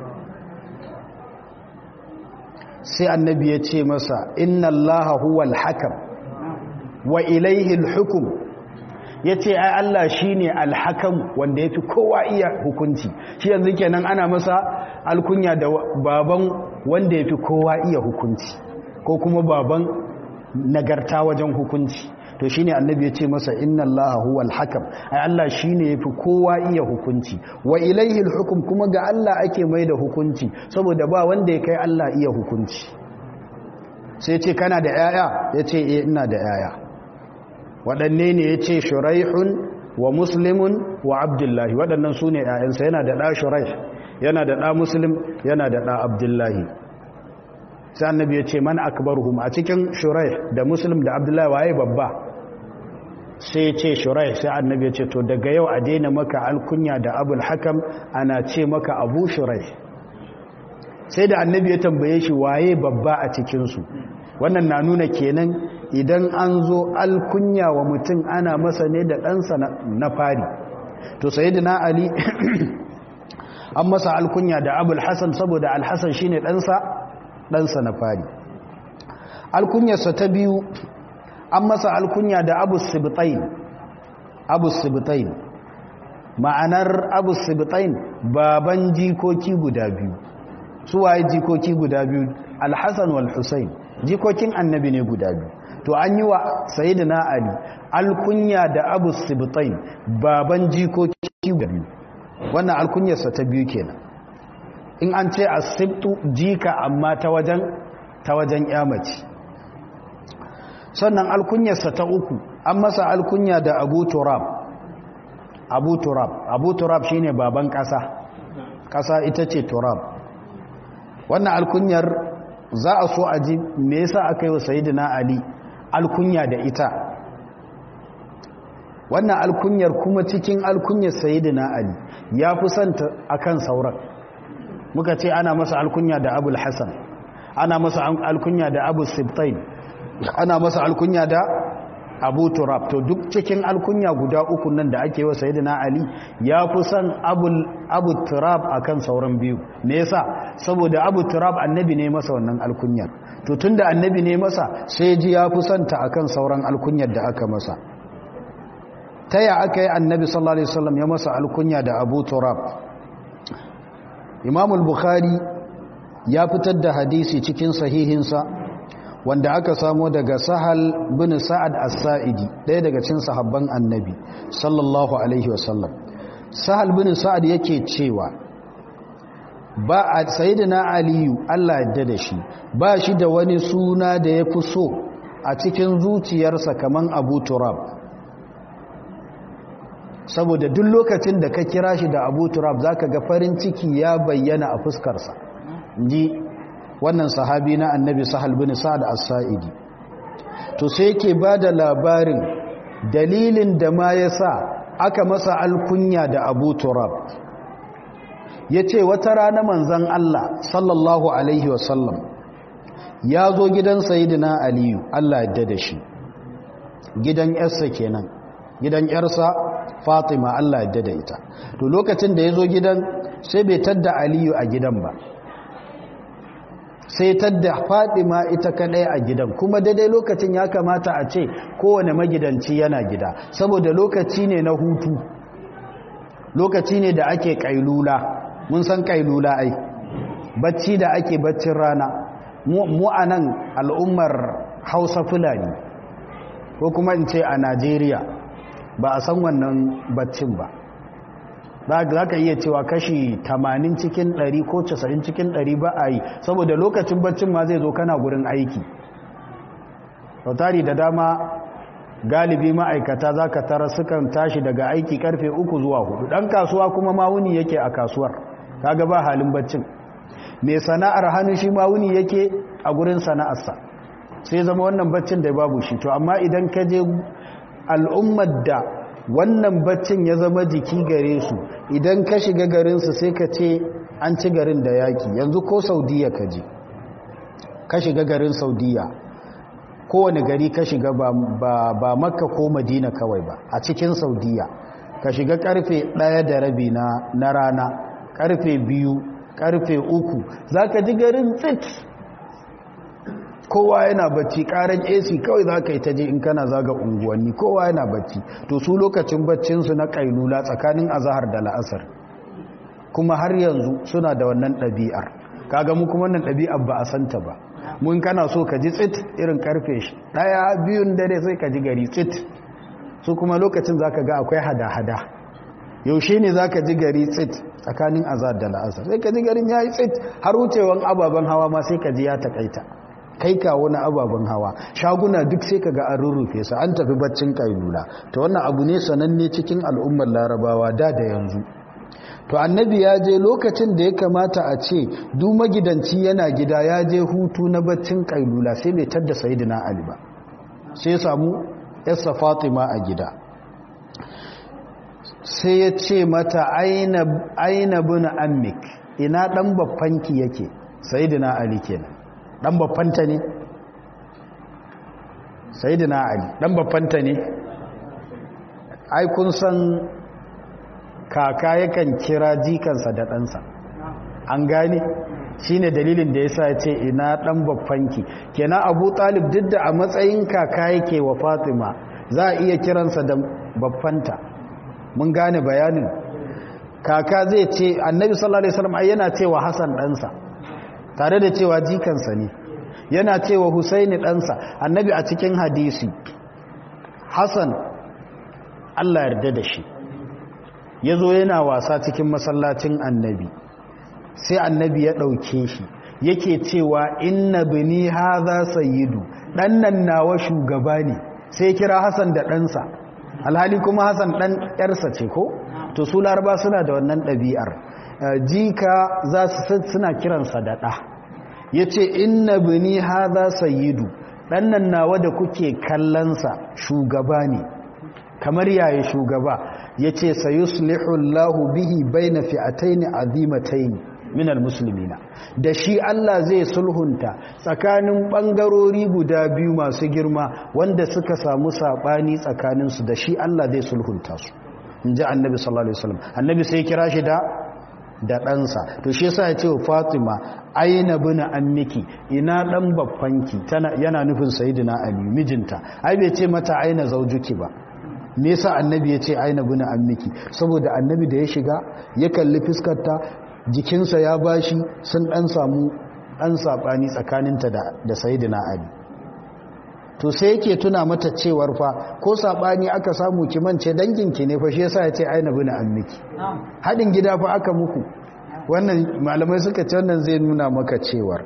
sai annabi ya ce masa inna allaha huwal hakam wa ilaihi alhukum ya ce ai Allah shi ne alhakam wanda ya fi kowa iya hukunci shi yanzu kenan ana masa alkunya da baban wanda ya fi kowa iya hukunci ko kuma baban nagarta wajen hukunci to shi ne annabi ya ce masa inna Allah huwa alhakam ai Allah shi ne ya fi kowa iya hukunci wa ilaihi alhukum kuma ga Allah ake mai da hukunci saboda ba wanda ya kai Allah iya hukunci sai ce kana da 'ya'ya ya ce eh ina da 'ya'ya waɗanne ne ya ce shuraihun wa muslimun wa abdullahi waɗannan su ne ‘ya'yansa yana da ɗa shuraih yana da ɗa muslim yana da ɗa abdullahi sai annabi ya ce man akbaruhum a cikin shuraih da muslim da abdullahi waye babba sai ya ce shuraih sai annabi ya ce to daga yau a daina maka alkunya da abul hakam ana ce maka abu shuraih sai da annabi ya tambaye shi waye babba a cikinsu wannan na nuna kenan idan an zo alkunya wa mutum ana masa ne da ɗansa na fari to sai na ali an masa alkunya da abul hassan saboda alhassan shi ne ɗansa ɗansa na fari alkunyarsa ta biyu an masa alkunya da abu sibitain abu sibitain ma'anar abu sibitain baban jikoki guda biyu suwaye jikoki guda biyu alhassan wal husain jikokin annabi ne guda biyu to an yi wa sayyidina ali alkunya da abu sibtain baban jikoki guda biyu wannan alkunyarsa ta biyu kenan in an ce asibtu jika amma ta wajen ta wajen yamaci sannan alkunyarsa ta uku an masa alkunya da abu turab abu turab abu turab shine baban kasa kasa ita ce turab wannan alkunyar za a so a ji me yasa aka yi wa sayidina ali alkunya da ita wannan alkunyar kuma cikin alkunyar sayidina ali ya fi santa akan sauran muka ce ana masa alkunya da abul hasan ana masa alkunya da abu sibtain ana masa alkunya da abu turab to duk cikin alkunya guda uku nan da ake wa sayidina ali ya fi son abu turab akan sauran biyu me yasa saboda abu turab annabi ne masa wannan alkunyar to tunda annabi ne masa sai ji ya fi son ta akan sauran alkunyar da aka masa ta ya aka yi annabi sallallahu alaihi wasallam ya masa alkunya da abu turab imam al-bukhari ya fitar da hadisi cikin sahihinsa wanda aka samo daga sahal bin sa'ad as-sa'idi ɗaya daga cikin sahabban annabi sallallahu alaihi wasallam sahal bin sa'ad yake cewa ba a sayyidina aliyu Allah yadda da shi ba shi da wani suna da ya fi so a cikin zuciyarsa kaman abu turab saboda duk lokacin da ka kira shi da abu turab zaka ga farin ciki ya bayyana a fuskarsa ji wannan sahabi na annabi sahal bin sa'ad as-sa'idi to sai yake bada labarin dalilin da ma yasa aka masa alkunya da Abu Turab yace wata rana manzon Allah sallallahu alaihi wasallam ya zo gidan sayyidina Aliyu Allah ya da shi gidan yarsa kenan gidan yarsa Fatima Allah ya da ita to lokacin da ya zo gidan sai bai tadda Aliyu a gidan ba sai tadda fadima ita kadai a gidan kuma daidai lokacin ya kamata a ce kowane magidanci yana gida saboda lokaci ne na hutu lokaci ne da ake kailula mun san kailula ai bacci da ake baccin rana mu a nan al'ummar hausa fulani ko kuma in ce a najeriya ba a san wannan baccin ba za ka iya cewa kashi 80 cikin 100 ko 90 cikin 100 ba a yi saboda lokacin baccin ma zai zo kana gurin aiki sautari da dama galibi ma'aikata za ka tara sukan tashi daga aiki karfe 3 zuwa 4 ɗan kasuwa kuma mawuni yake a kasuwar kaga ba halin baccin mai sana'ar hannu shi mawuni yake a gurin sana'arsa sai zama wannan baccin da babu shi to amma idan ka je al'ummar da wannan baccin ya zama jiki gare su idan ka shiga garinsu sai ka ce an ci garin da yaki yanzu ko saudiya ka je ka shiga garin saudiya kowane gari ka shiga ba, ba, ba makka ko madina kawai ba a cikin saudiya ka shiga karfe ɗaya da rabi na, na rana karfe biyu karfe uku za ka ji garin tsit kowa yana bacci karan ac kawai za ka yi ta je in kana zaga unguwanni kowa yana bacci to su lokacin baccinsu na kailula tsakanin azahar da la'asar kuma har yanzu suna da wannan ɗabi'ar kaga mu kuma wannan ɗabi'ar ba a santa ba mun kana so ka ji tsit irin karfe shi ɗaya biyun dare sai ka ji gari tsit su kuma lokacin za ka ga akwai hada-hada yaushe ne za ka ji gari tsit tsakanin azahar da la'asar sai ka ji garin ya yi tsit har wucewan ababen hawa ma sai ka ji ya takaita kai kawo na ababen hawa shaguna duk sai ka ga an rurrufe su an tafi baccin kailula ta wannan abu ne sananne cikin al'ummar larabawa da da yanzu to annabi ya je lokacin da ya kamata a ce duk magidanci yana gida ya je hutu na baccin kailula sai bai tadda sayyidina ali ba sai samu yassa fatima a gida sai ya ce mata aina aina bin ammik ina dan babbanki yake sayyidina ali kenan dan babbanta ne sayyidina ali dan babbanta ne ai kun san kaka yakan kira jikansa da ɗansa an gane shi ne dalilin da ya sa ce ina ɗan babbanki kenan abu talib duk da a matsayin kaka yake wa fatima za a iya kiransa da babbanta mun gane bayanin kaka zai ce annabi sallallahu alaihi wasallam yana cewa hasan ɗansa tare da cewa jikansa ne yana cewa husaini ɗansa annabi a cikin hadisi hasan allah yarda da shi ya zo yana wasa cikin masallacin annabi sai annabi ya ɗauke shi yake cewa inna bini haza sayyidu ɗannan nawa shugaba ne sai kira hassan da ɗansa alhali kuma hassan ɗan ƴarsa ce ko to su laraba suna da wannan ɗabi'ar jika za su suna kiransa da ɗa ya ce inna bini haza sayyidu ɗannan nawa da kuke kallonsa shugaba ne kamar yaya shugaba ya ce sayuslihu Allahu bihi baina fi'ataini azimataini minal muslimina da shi Allah zai sulhunta tsakanin bangarori guda biyu masu girma wanda suka samu sabani tsakaninsu da shi Allah zai sulhunta su inji annabi sallallahu alaihi wasallam annabi sai kira shi da da ɗansa to shi yasa ya ce wa Fatima aina bina ammiki ina dan babbanki tana yana nufin sayyidina Ali mijinta ai bai ce mata aina zaujuki ba me yasa annabi ya ce aina bina ammiki saboda annabi da ya shiga ya kalli fuskarta jikinsa ya bashi sun dan samu dan sabani tsakaninta da da sayyidina ali to sai yake tuna mata cewar fa ko sabani aka samu ki mance danginki ne fa shi yasa ya ce aina bina ammiki hadin gida fa aka muku wannan malamai suka ce wannan zai nuna maka cewar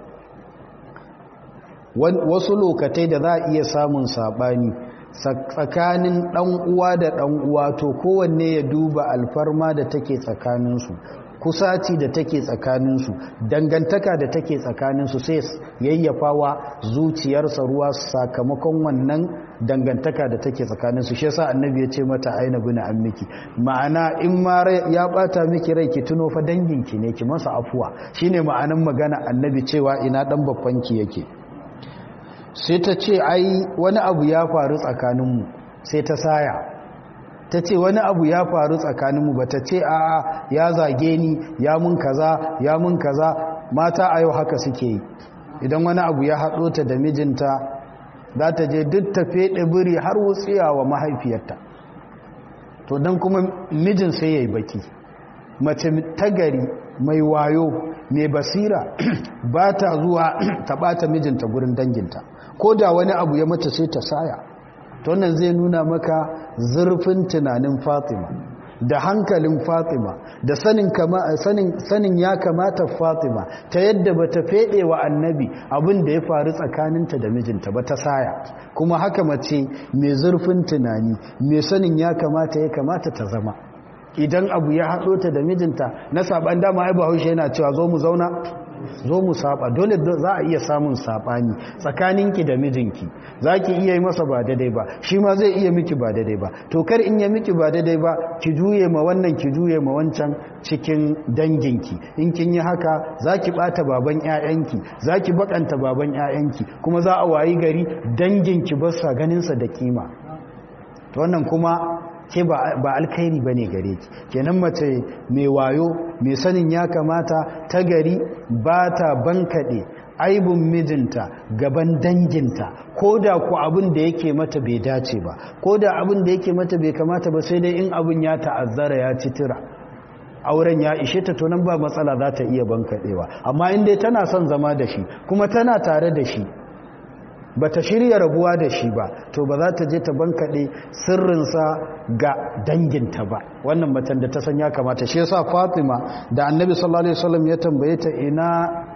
wasu lokatai da za a iya samun sabani tsakanin ɗan uwa da ɗan uwa to kowanne ya duba alfarma da take tsakaninsu kusaci da take tsakaninsu dangantaka da take tsakaninsu sai yayyafawa zuciyarsa ruwa sakamakon wannan dangantaka da take tsakaninsu shi yasa annabi ya ce mata aina bina an miki ma'ana in ma ya bata miki rai ki tuno fa danginki ne ki masa afuwa shine ma'anan magana annabi cewa ina dan babbanki yake sai ta ce ai wani abu ya faru tsakaninmu sai ta saya ta ce wani abu ya faru tsakaninmu ba ta ce a ya zage ni ya mun kaza ya mun kaza mata a yau haka suke yi idan wani abu ya haɗo ta da mijinta za ta je duk ta feɗe biri har wutsiya wa mahaifiyarta to don kuma mijin sai ya yi baki mace ta gari mai wayo mai basira ba ta zuwa ta ɓata mijinta gurin danginta ko da wani abu ya mata sai ta saya to wannan zai nuna maka zurfin tunanin fatima da hankalin fatima da sanin, kama, sanin, sanin ya kamata fatima ta yadda ba ta feɗe wa annabi abin da ya faru tsakaninta da mijinta ba ta saya kuma haka mace mai zurfin tunani mai sanin ya kamata ya kamata ta zama idan abu ya haɗo ta da mijinta na saɓan dama ai bahaushe yana cewa zo mu zauna zo mu saba dole za a iya samun sabani tsakaninki da mijinki za ki iya yi masa ba daidai ba shi ma zai iya miki ba daidai ba to kar in ya miki ba daidai ba ki juye ma wannan ki juye ma wancan cikin danginki in kin yi haka za ki bata baban 'ya'yanki za ki bakanta baban 'ya'yanki kuma za a wayi gari danginki ba sa ganinsa da kima to wannan kuma ke ba alkhairi ba ne gare ki kenan mace mai wayo mai sanin ya kamata ta gari ba ta bankaɗe aibun mijinta gaban danginta ko da ku abin da yake mata bai dace ba ko da abin da yake mata bai kamata ba sai dai in abin ya ta'azzara ya ci tira auren ya ishe ta to nan ba matsala za ta iya bankaɗewa amma in dai tana son zama da shi kuma tana tare da shi ba ta shirya rabuwa da shi ba to ba za ta je ta bankaɗe sirrinsa ga danginta ba wannan matan da ta san ya kamata shi yasa fatima da annabi sallallahu alaihi wasallam ya tambaye ta ina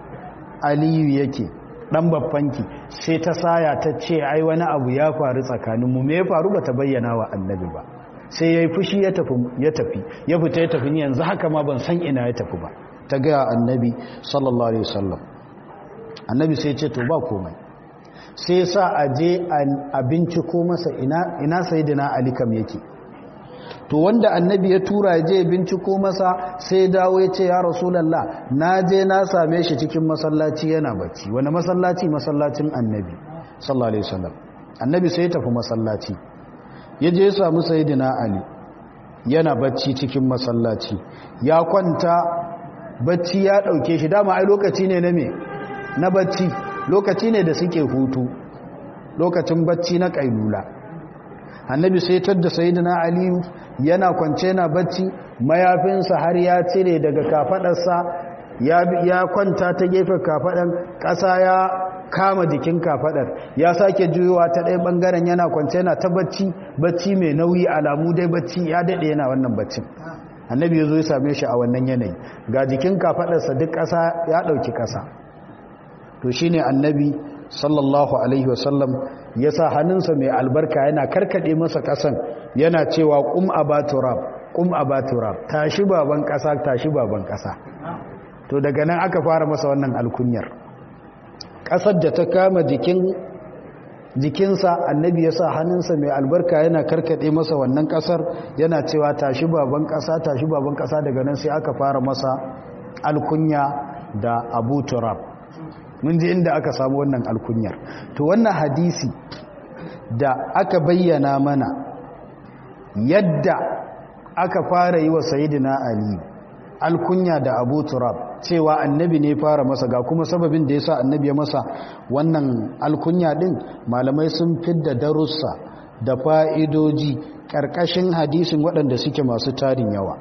aliyu yake dan babbanki sai ta saya ta ce ai wani abu ya faru tsakanin mu me ya faru bata bayyana wa annabi ba sai yayi fushi ya tafi ya tafi ya fita ya tafi ni yanzu haka ma ban san ina ya tafi ba ta ga annabi sallallahu alaihi wasallam annabi sai ya ce to ba komai sai sa a je a binciko masa ina sayidina ali kam yake to wanda annabi ya tura ya je binciko masa sai dawo ya ce ya rasulallah na je na same shi cikin masallaci yana bacci wani masallaci masallacin annabi sallallahu alaihi wasallam annabi sai ya tafi masallaci ya je ya samu sayidina ali yana bacci cikin masallaci ya kwanta bacci ya dauke shi dama ai lokaci ne na me na bacci lokaci ne da suke hutu lokacin bacci na kailula annabi sai tadda sayyidina aliyu yana kwance na bacci mayafinsa har ya cire daga kafadarsa ya ya kwanta ta gefen kafadan ƙasa ya kama jikin kafadar ya sake juyowa ta ɗaya ɓangaren yana kwance na ta bacci bacci mai nauyi alamu dai bacci ya daɗe yana wannan baccin annabi ya zo ya same shi a wannan yanayi ga jikin kafadarsa duk ƙasa ya ɗauki ƙasa to shi ne annabi sallallahu alaihi wasallam ya sa hannunsa mai albarka yana karkade masa kasan yana cewa kum abaturab kum abaturab tashi baban kasa tashi baban kasa to daga nan aka fara masa wannan alkunyar kasar da ta kama jikin jikinsa annabi ya sa hannunsa mai albarka yana karkade masa wannan kasar yana cewa tashi baban kasa tashi baban kasa daga nan sai aka fara masa alkunya da abu turab mun ji inda aka samu wannan alkunyar to wannan hadisi da aka bayyana mana yadda aka fara yi wa sayidina ali alkunya da abu turab cewa annabi ne fara masa ga kuma sababin da ya sa annabi ya masa wannan alkunya din malamai sun fidda darussa da fa'idoji ƙarƙashin hadisin waɗanda suke masu tarin yawa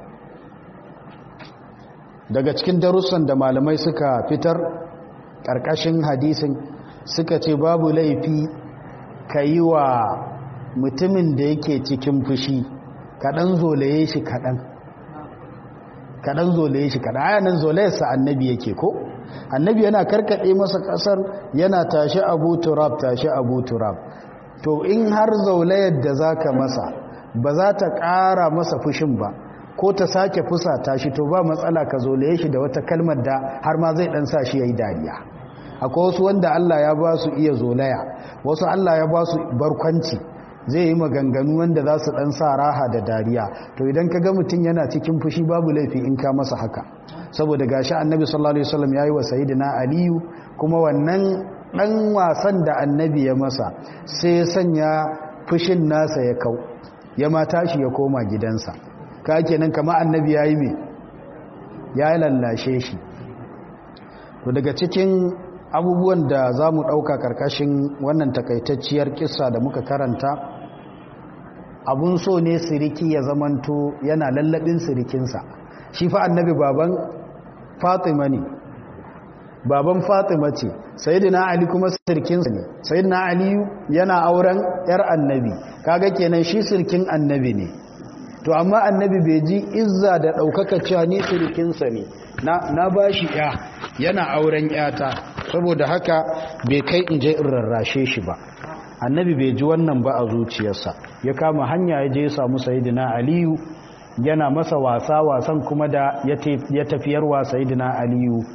daga cikin darussan da malamai suka fitar ƙarƙashin hadisin suka ce babu laifi ka yi wa mutumin da yake cikin fushi kaɗan zolaye shi kaɗan kaɗan zolaye shi kaɗan ayanin zolayarsa annabi yake ko annabi yana karkaɗe masa ƙasar yana tashi abu turab tashi abu turab to in har zolayar da za ka masa ba za ta ƙara masa fushin ba ko ta sake fusa tashi to ba matsala ka zolaye shi da wata kalmar da har ma zai ɗan sa shi ya yi dariya akwai wasu wanda Allah ya ba su iya zolaya wasu Allah ya ba su barkwanci zai yi maganganu wanda za su ɗan sa raha da dariya to idan ka ga mutum yana cikin fushi babu laifi in ka masa haka saboda gashi annabi sallallahu alaihi wasallam yayi wa sayyidina aliyu kuma wannan ɗan wasan da annabi ya masa sai ya sanya fushin nasa ya kau ya ma tashi ya koma gidansa ka kenan kama annabi yayi me ya lallashe shi to daga cikin abubuwan da za mu ɗauka ƙarƙashin wannan takaitacciyar kissa da muka karanta abun so ne siriki ya zamanto yana lallabin sirikinsa shi fa annabi baban fatima ne baban fatima ce sayidina ali kuma sirkinsa ne sayidina aliyu yana auren yar annabi kaga kenan shi sirkin annabi ne to amma annabi bai ji izza da ɗaukaka cewa ni sirkinsa ne na ba shi ya yana auren yata saboda haka bai kai in je in rarrashe shi ba annabi bai ji wannan ba a zuciyarsa ya kama hanya ya je ya samu sayidina aliyu yana masa wasa wasan kuma da ya tafiyarwa sayidina aliyu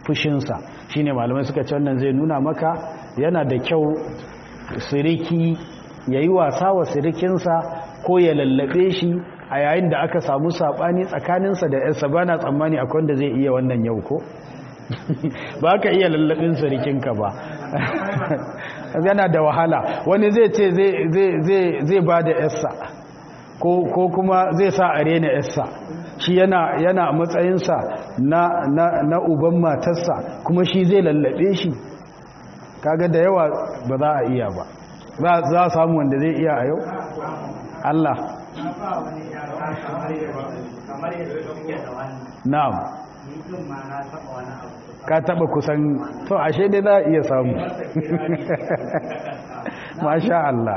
fushinsa shine malamai suka ce wannan zai nuna maka yana da kyau siriki ya yi wasa wa sirikinsa ko ya lallabe shi a yayin da aka samu saɓani tsakaninsa da yarsa ba na tsammani akwai wanda zai iya wannan yau ko ba ka iya lallabin sirikinka ba yana da wahala wani zai ce zai ba da yarsa ko kuma zai sa a rena yarsa shi yana yana matsayinsa na, na, na uban matarsa kuma shi zai lallabe shi kaga da yawa ba za a iya ba za a samu wanda zai iya a yau Allah na'am ka taba kusan to ashe dai za a iya samu masha Allah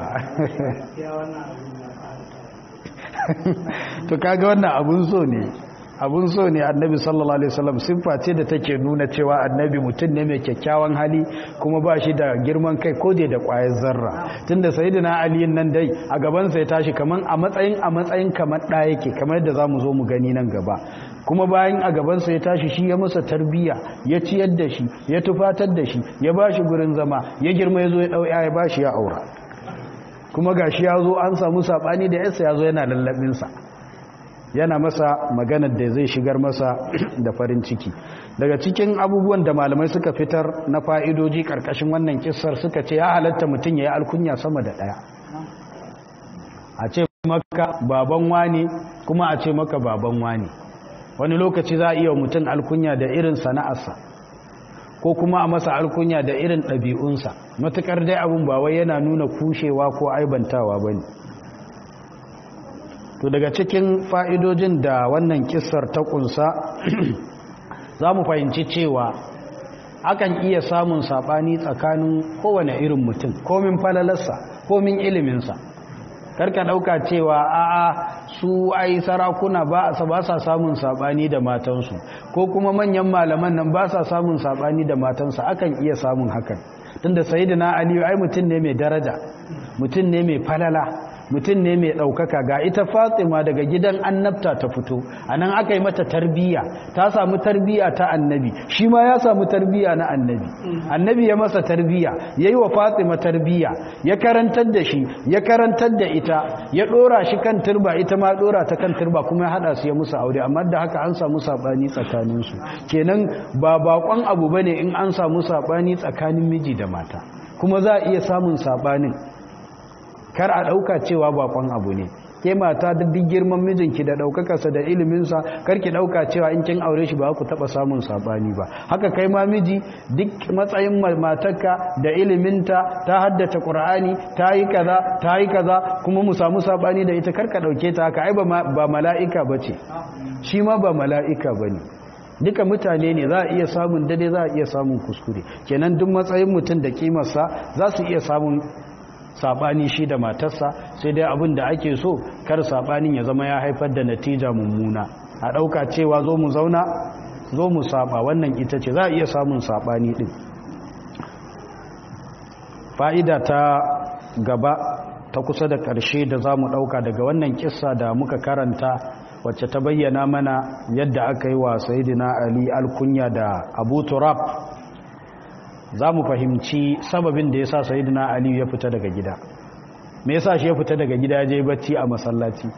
to kaga wannan abun so ne abun so ne annabi sallallahu alaihi wasallam siffa ce da take nuna cewa annabi mutum ne mai kyakkyawan hali kuma ba shi da girman kai ko da kwayar zarra tunda sayyidina ali nan dai a gaban sa ya tashi kaman a matsayin a matsayin kamar da yake kamar yadda zamu zo mu gani nan gaba kuma bayan a gaban sa ya tashi shi ya masa tarbiya ya ciyar da shi ya tufatar da shi ya bashi gurin zama ya girma ya zo ya dau ya bashi ya aura kuma gashi ya zo an samu sabani da yarsa ya zo yana lallabinsa yana masa maganar da zai shigar masa da farin ciki daga cikin abubuwan da malamai suka fitar na fa'idoji karkashin wannan kissar suka ce ya halatta mutum ya yi alkunya sama da ɗaya a ce maka baban wani kuma a ce maka baban wani wani lokaci za a iya mutum alkunya da irin sana'arsa ko kuma a masa alkunya da irin ɗabi'unsa matuƙar dai abin ba wai yana nuna kushewa ko aibantawa ba ne to daga cikin fa'idojin da wannan kisar ta ƙunsa za mu fahimci cewa akan iya samun saɓani tsakanin kowane irin mutum komin falalarsa komin iliminsa karka ɗauka cewa a'a su ai sarakuna ba sa samun saɓani da matansu ko kuma manyan malaman nan ba sa samun saɓani da matansa akan iya samun hakan tunda sayyidina aliyu ai mutum ne mai daraja mutum ne mai falala mutum ne mai ɗaukaka ga ita fatima daga gidan annabta ta fito a nan aka yi mata tarbiyya ta samu tarbiyya ta annabi shi ma ya samu tarbiyya na annabi annabi ya masa tarbiyya ya yi wa fatima tarbiyya ya karantar da shi ya karantar da ita ya ɗora shi kan turba ita ma ɗora ta kan turba kuma ya haɗa su ya musu aure amma da haka an samu saɓani tsakaninsu kenan ba baƙon abu ba ne in an samu saɓani tsakanin miji da mata kuma za a iya samun saɓanin kar a ɗauka cewa bakon abu ne ke mata da duk girman mijinki da ɗaukakarsa da iliminsa kar ki ɗauka cewa in kin aure shi ba ku taɓa samun saɓani ba haka kai ma miji duk matsayin matarka da iliminta ta haddace ƙur'ani ta yi kaza ta yi kaza kuma mu samu saɓani da ita kar ka ɗauke ta haka ai ba mala'ika ba ce shi ma ba mala'ika ba ne duka mutane ne za a iya samun dade za a iya samun kuskure kenan duk matsayin mutum da kimarsa za su iya samun sabani shi da matarsa sai dai abin da ake so kar sabanin ya zama ya haifar da natija mummuna a dauka cewa zo mu zauna zo mu saba wannan ita ce za a iya samun sabani din fa'ida ta gaba ta kusa da ƙarshe da za mu ɗauka daga wannan kissa da muka karanta wacce ta bayyana mana yadda aka yi wa sayidina ali alkunya da abu turab za mu fahimci sababin da ya sa sayidina aliyu ya fita daga gida me yasa shi ya fita daga gida je bacci a masallaci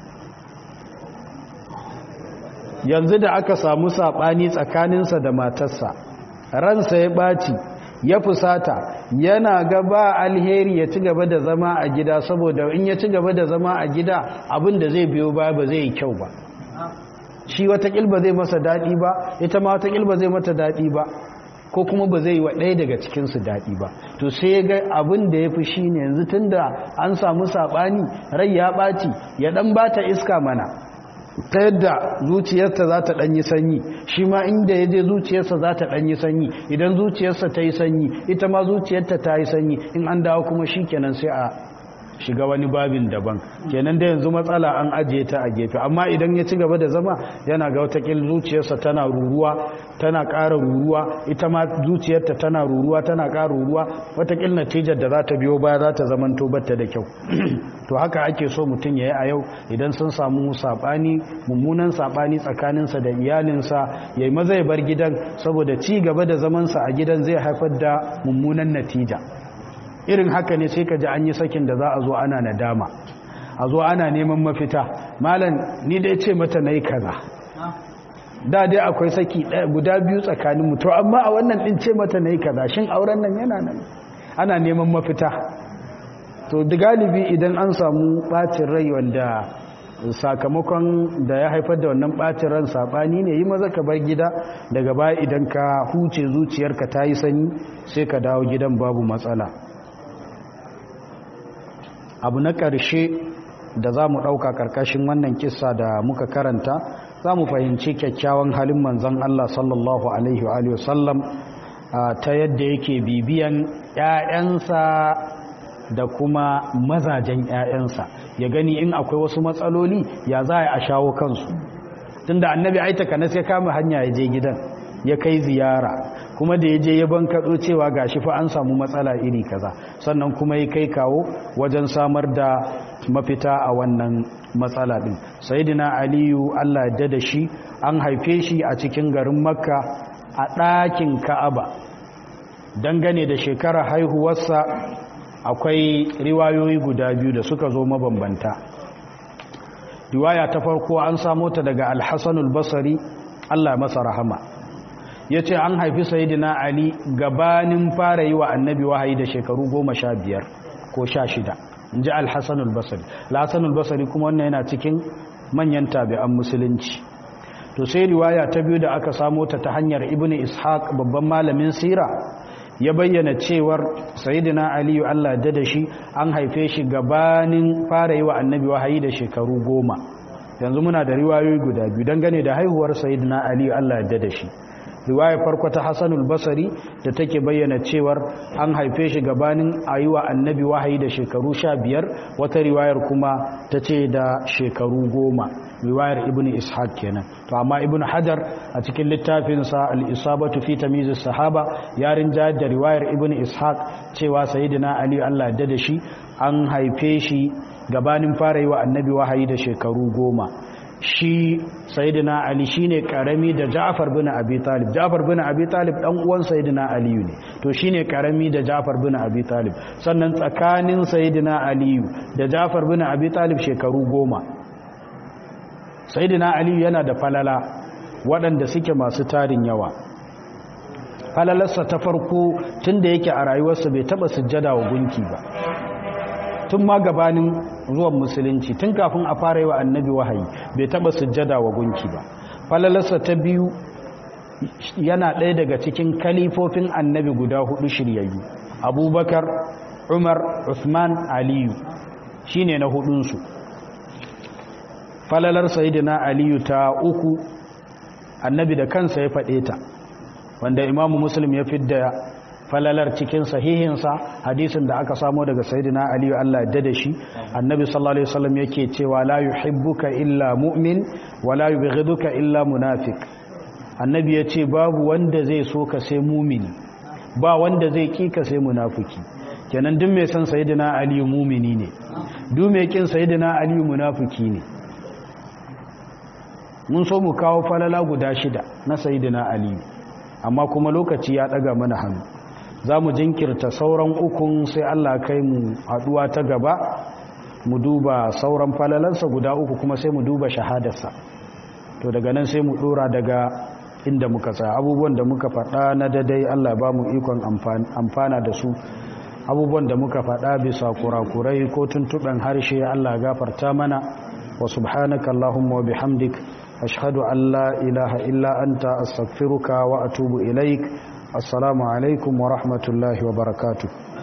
yanzu da aka samu saɓani tsakaninsa da matarsa ransa ya ɓaci ya fusata yana gaba alheri ya ci gaba da zama a gida saboda in ya ci gaba da zama a gida abin da zai biyo baya ba zai yi kyau ba shi watakil ba zai masa daɗi ba ita ma watakil ba zai mata daɗi ba ko kuma ba zai yi wa ɗaya daga cikinsu daɗi ba to sai ya ga abin da ya fi shi ne yanzu tun da an samu saɓani rai ya ɓaci ya ɗan ba ta iska mana ta yadda zuciyarsa za ta ɗanyi sanyi shi ma inda ya je zuciyarsa za ta ɗanyi sanyi idan zuciyarsa ta yi sanyi ita ma zuciyarta ta yi sanyi in an dawo kuma shi kenan sai a shiga wani babin daban kenan da yanzu matsala an ajiye ta a gefe amma idan ya ci gaba da zama yana ga watakil zuciyarsa tana ruruwa tana ƙara ruruwa ita ma zuciyarta tana ruruwa tana ƙara ruruwa watakil natijar da za ta biyo baya za ta zaman tobarta da kyau to haka ake so mutum ya yi a yau idan sun samu saɓani mummunan saɓani tsakaninsa da iyalinsa ya yi maza ya bar gidan saboda ci gaba da zamansa a gidan zai haifar da mummunan natija irin haka ne sai ka ji an yi sakin da za a zo ana nadama a zo ana neman mafita malam ni dai ce mata na yi kaza da dai akwai saki guda biyu tsakanin mutu amma a wannan ɗin ce mata na yi kaza shin auren nan yana nan ana neman mafita to da galibi idan an samu ɓacin rai wanda sakamakon da ya haifar da wannan ɓacin ran saɓani ne yi maza ka bar gida daga baya idan ka huce zuciyarka ta yi sanyi sai ka dawo gidan babu matsala abu na ƙarshe da za mu ɗauka ƙarƙashin wannan kisa da muka karanta za mu fahimci kyakkyawan halin manzan Allah sallallahu Alaihi wa sallam ta yadda yake bibiyan ‘ya'yansa da kuma mazajen ‘ya'yansa ya gani in akwai wasu matsaloli ya za a shawo kansu tun da annabi aitaka na sai kama hanya ya je gidan ya kai ziyara kuma da ya je ya bankaɗo cewa ga shi fa an samu matsala iri kaza sannan kuma ya kai kawo wajen samar da mafita a wannan matsala ɗin sayidina aliyu allah ya da shi an haife shi a cikin garin makka a ɗakin ka'aba dangane da shekarar haihuwarsa akwai riwayoyi guda biyu da suka zo mabambanta riwaya ta farko an samo ta daga alhassanul basari allah masa rahama ya ce an haifi sayidina ali gabanin fara yi wa annabi wahayi da shekaru goma sha biyar ko sha shida in ji alhassanul basari alhassanul basari kuma wannan yana cikin manyan tabi'an musulunci to sai riwaya ta biyu da aka samo ta ta hanyar ibn ishaq babban malamin sira ya bayyana cewar sayidina aliyu allah da da shi an haife shi gabanin fara yi wa annabi wahayi da shekaru goma yanzu muna da riwayoyi guda biyu dangane da haihuwar sayidina aliyu allah da da shi riwayar farko ta hassanul basari da take bayyana cewar an haife shi gabanin a yi wa annabi wahayi da shekaru sha biyar wata riwayar kuma ta ce da shekaru goma riwayar ibn ishaq kenan to amma ibn hajar a cikin littafinsa al-isabatu fi tamyiz sahaba ya rinja da riwayar ibn ishaq cewa sayyidina ali Allah da da shi an haife shi gabanin fara yi wa annabi wahayi da shekaru goma shi sayyidina ali shine karami da Ja'far bin Abi Talib Ja'far bin Abi Talib dan uwan sayyidina Ali ne to shine karami da Ja'far bin Abi Talib sannan tsakanin sayyidina Ali da Ja'far bin Abi Talib shekaru goma sayyidina Ali yana da falala waɗanda suke masu tarin yawa falalarsa ta farko tunda yake a rayuwarsa bai taba sujjada wa gunki ba tun ma gabanin zuwan musulunci tun kafin a fara yi wa annabi wahayi bai taba sujjada wa gunki ba falalarsa ta biyu yana ɗaya daga cikin kalifofin annabi guda hudu shiryayyu abubakar umar usman aliyu shine na hudunsu falalar sayidina aliyu ta uku annabi da kansa ya faɗe ta wanda imamu muslim ya fidda falalar cikin sahihinsa hadisin da aka samo daga sayyidina aliyu Allah ya da shi annabi sallallahu alaihi wasallam yake cewa la yuhibbuka illa mu'min wa la yubghiduka illa munafiq annabi yace babu wanda zai so ka sai mumini ba wanda zai ki ka sai munafiki kenan duk mai san sayyidina aliyu mumini ne duk mai kin sayyidina aliyu munafiki ne mun so mu kawo falala guda shida na sayyidina aliyu amma kuma lokaci ya daga mana hannu za mu jinkirta sauran ukun sai Allah kai mu haduwa ta gaba mu duba sauran falalansa guda uku kuma sai mu duba shahadarsa to daga nan sai mu dora daga inda muka tsaya abubuwan da muka faɗa na dadai Allah ba mu ikon amfana da su abubuwan da muka faɗa bisa kurakurai ko tuntuɓen harshe Allah gafarta mana wa subhanaka Allahumma wa bihamdik ashhadu an la ilaha illa anta astaghfiruka wa atubu ilaik assalamu alaikum wa rahmatullahi wa barakatuh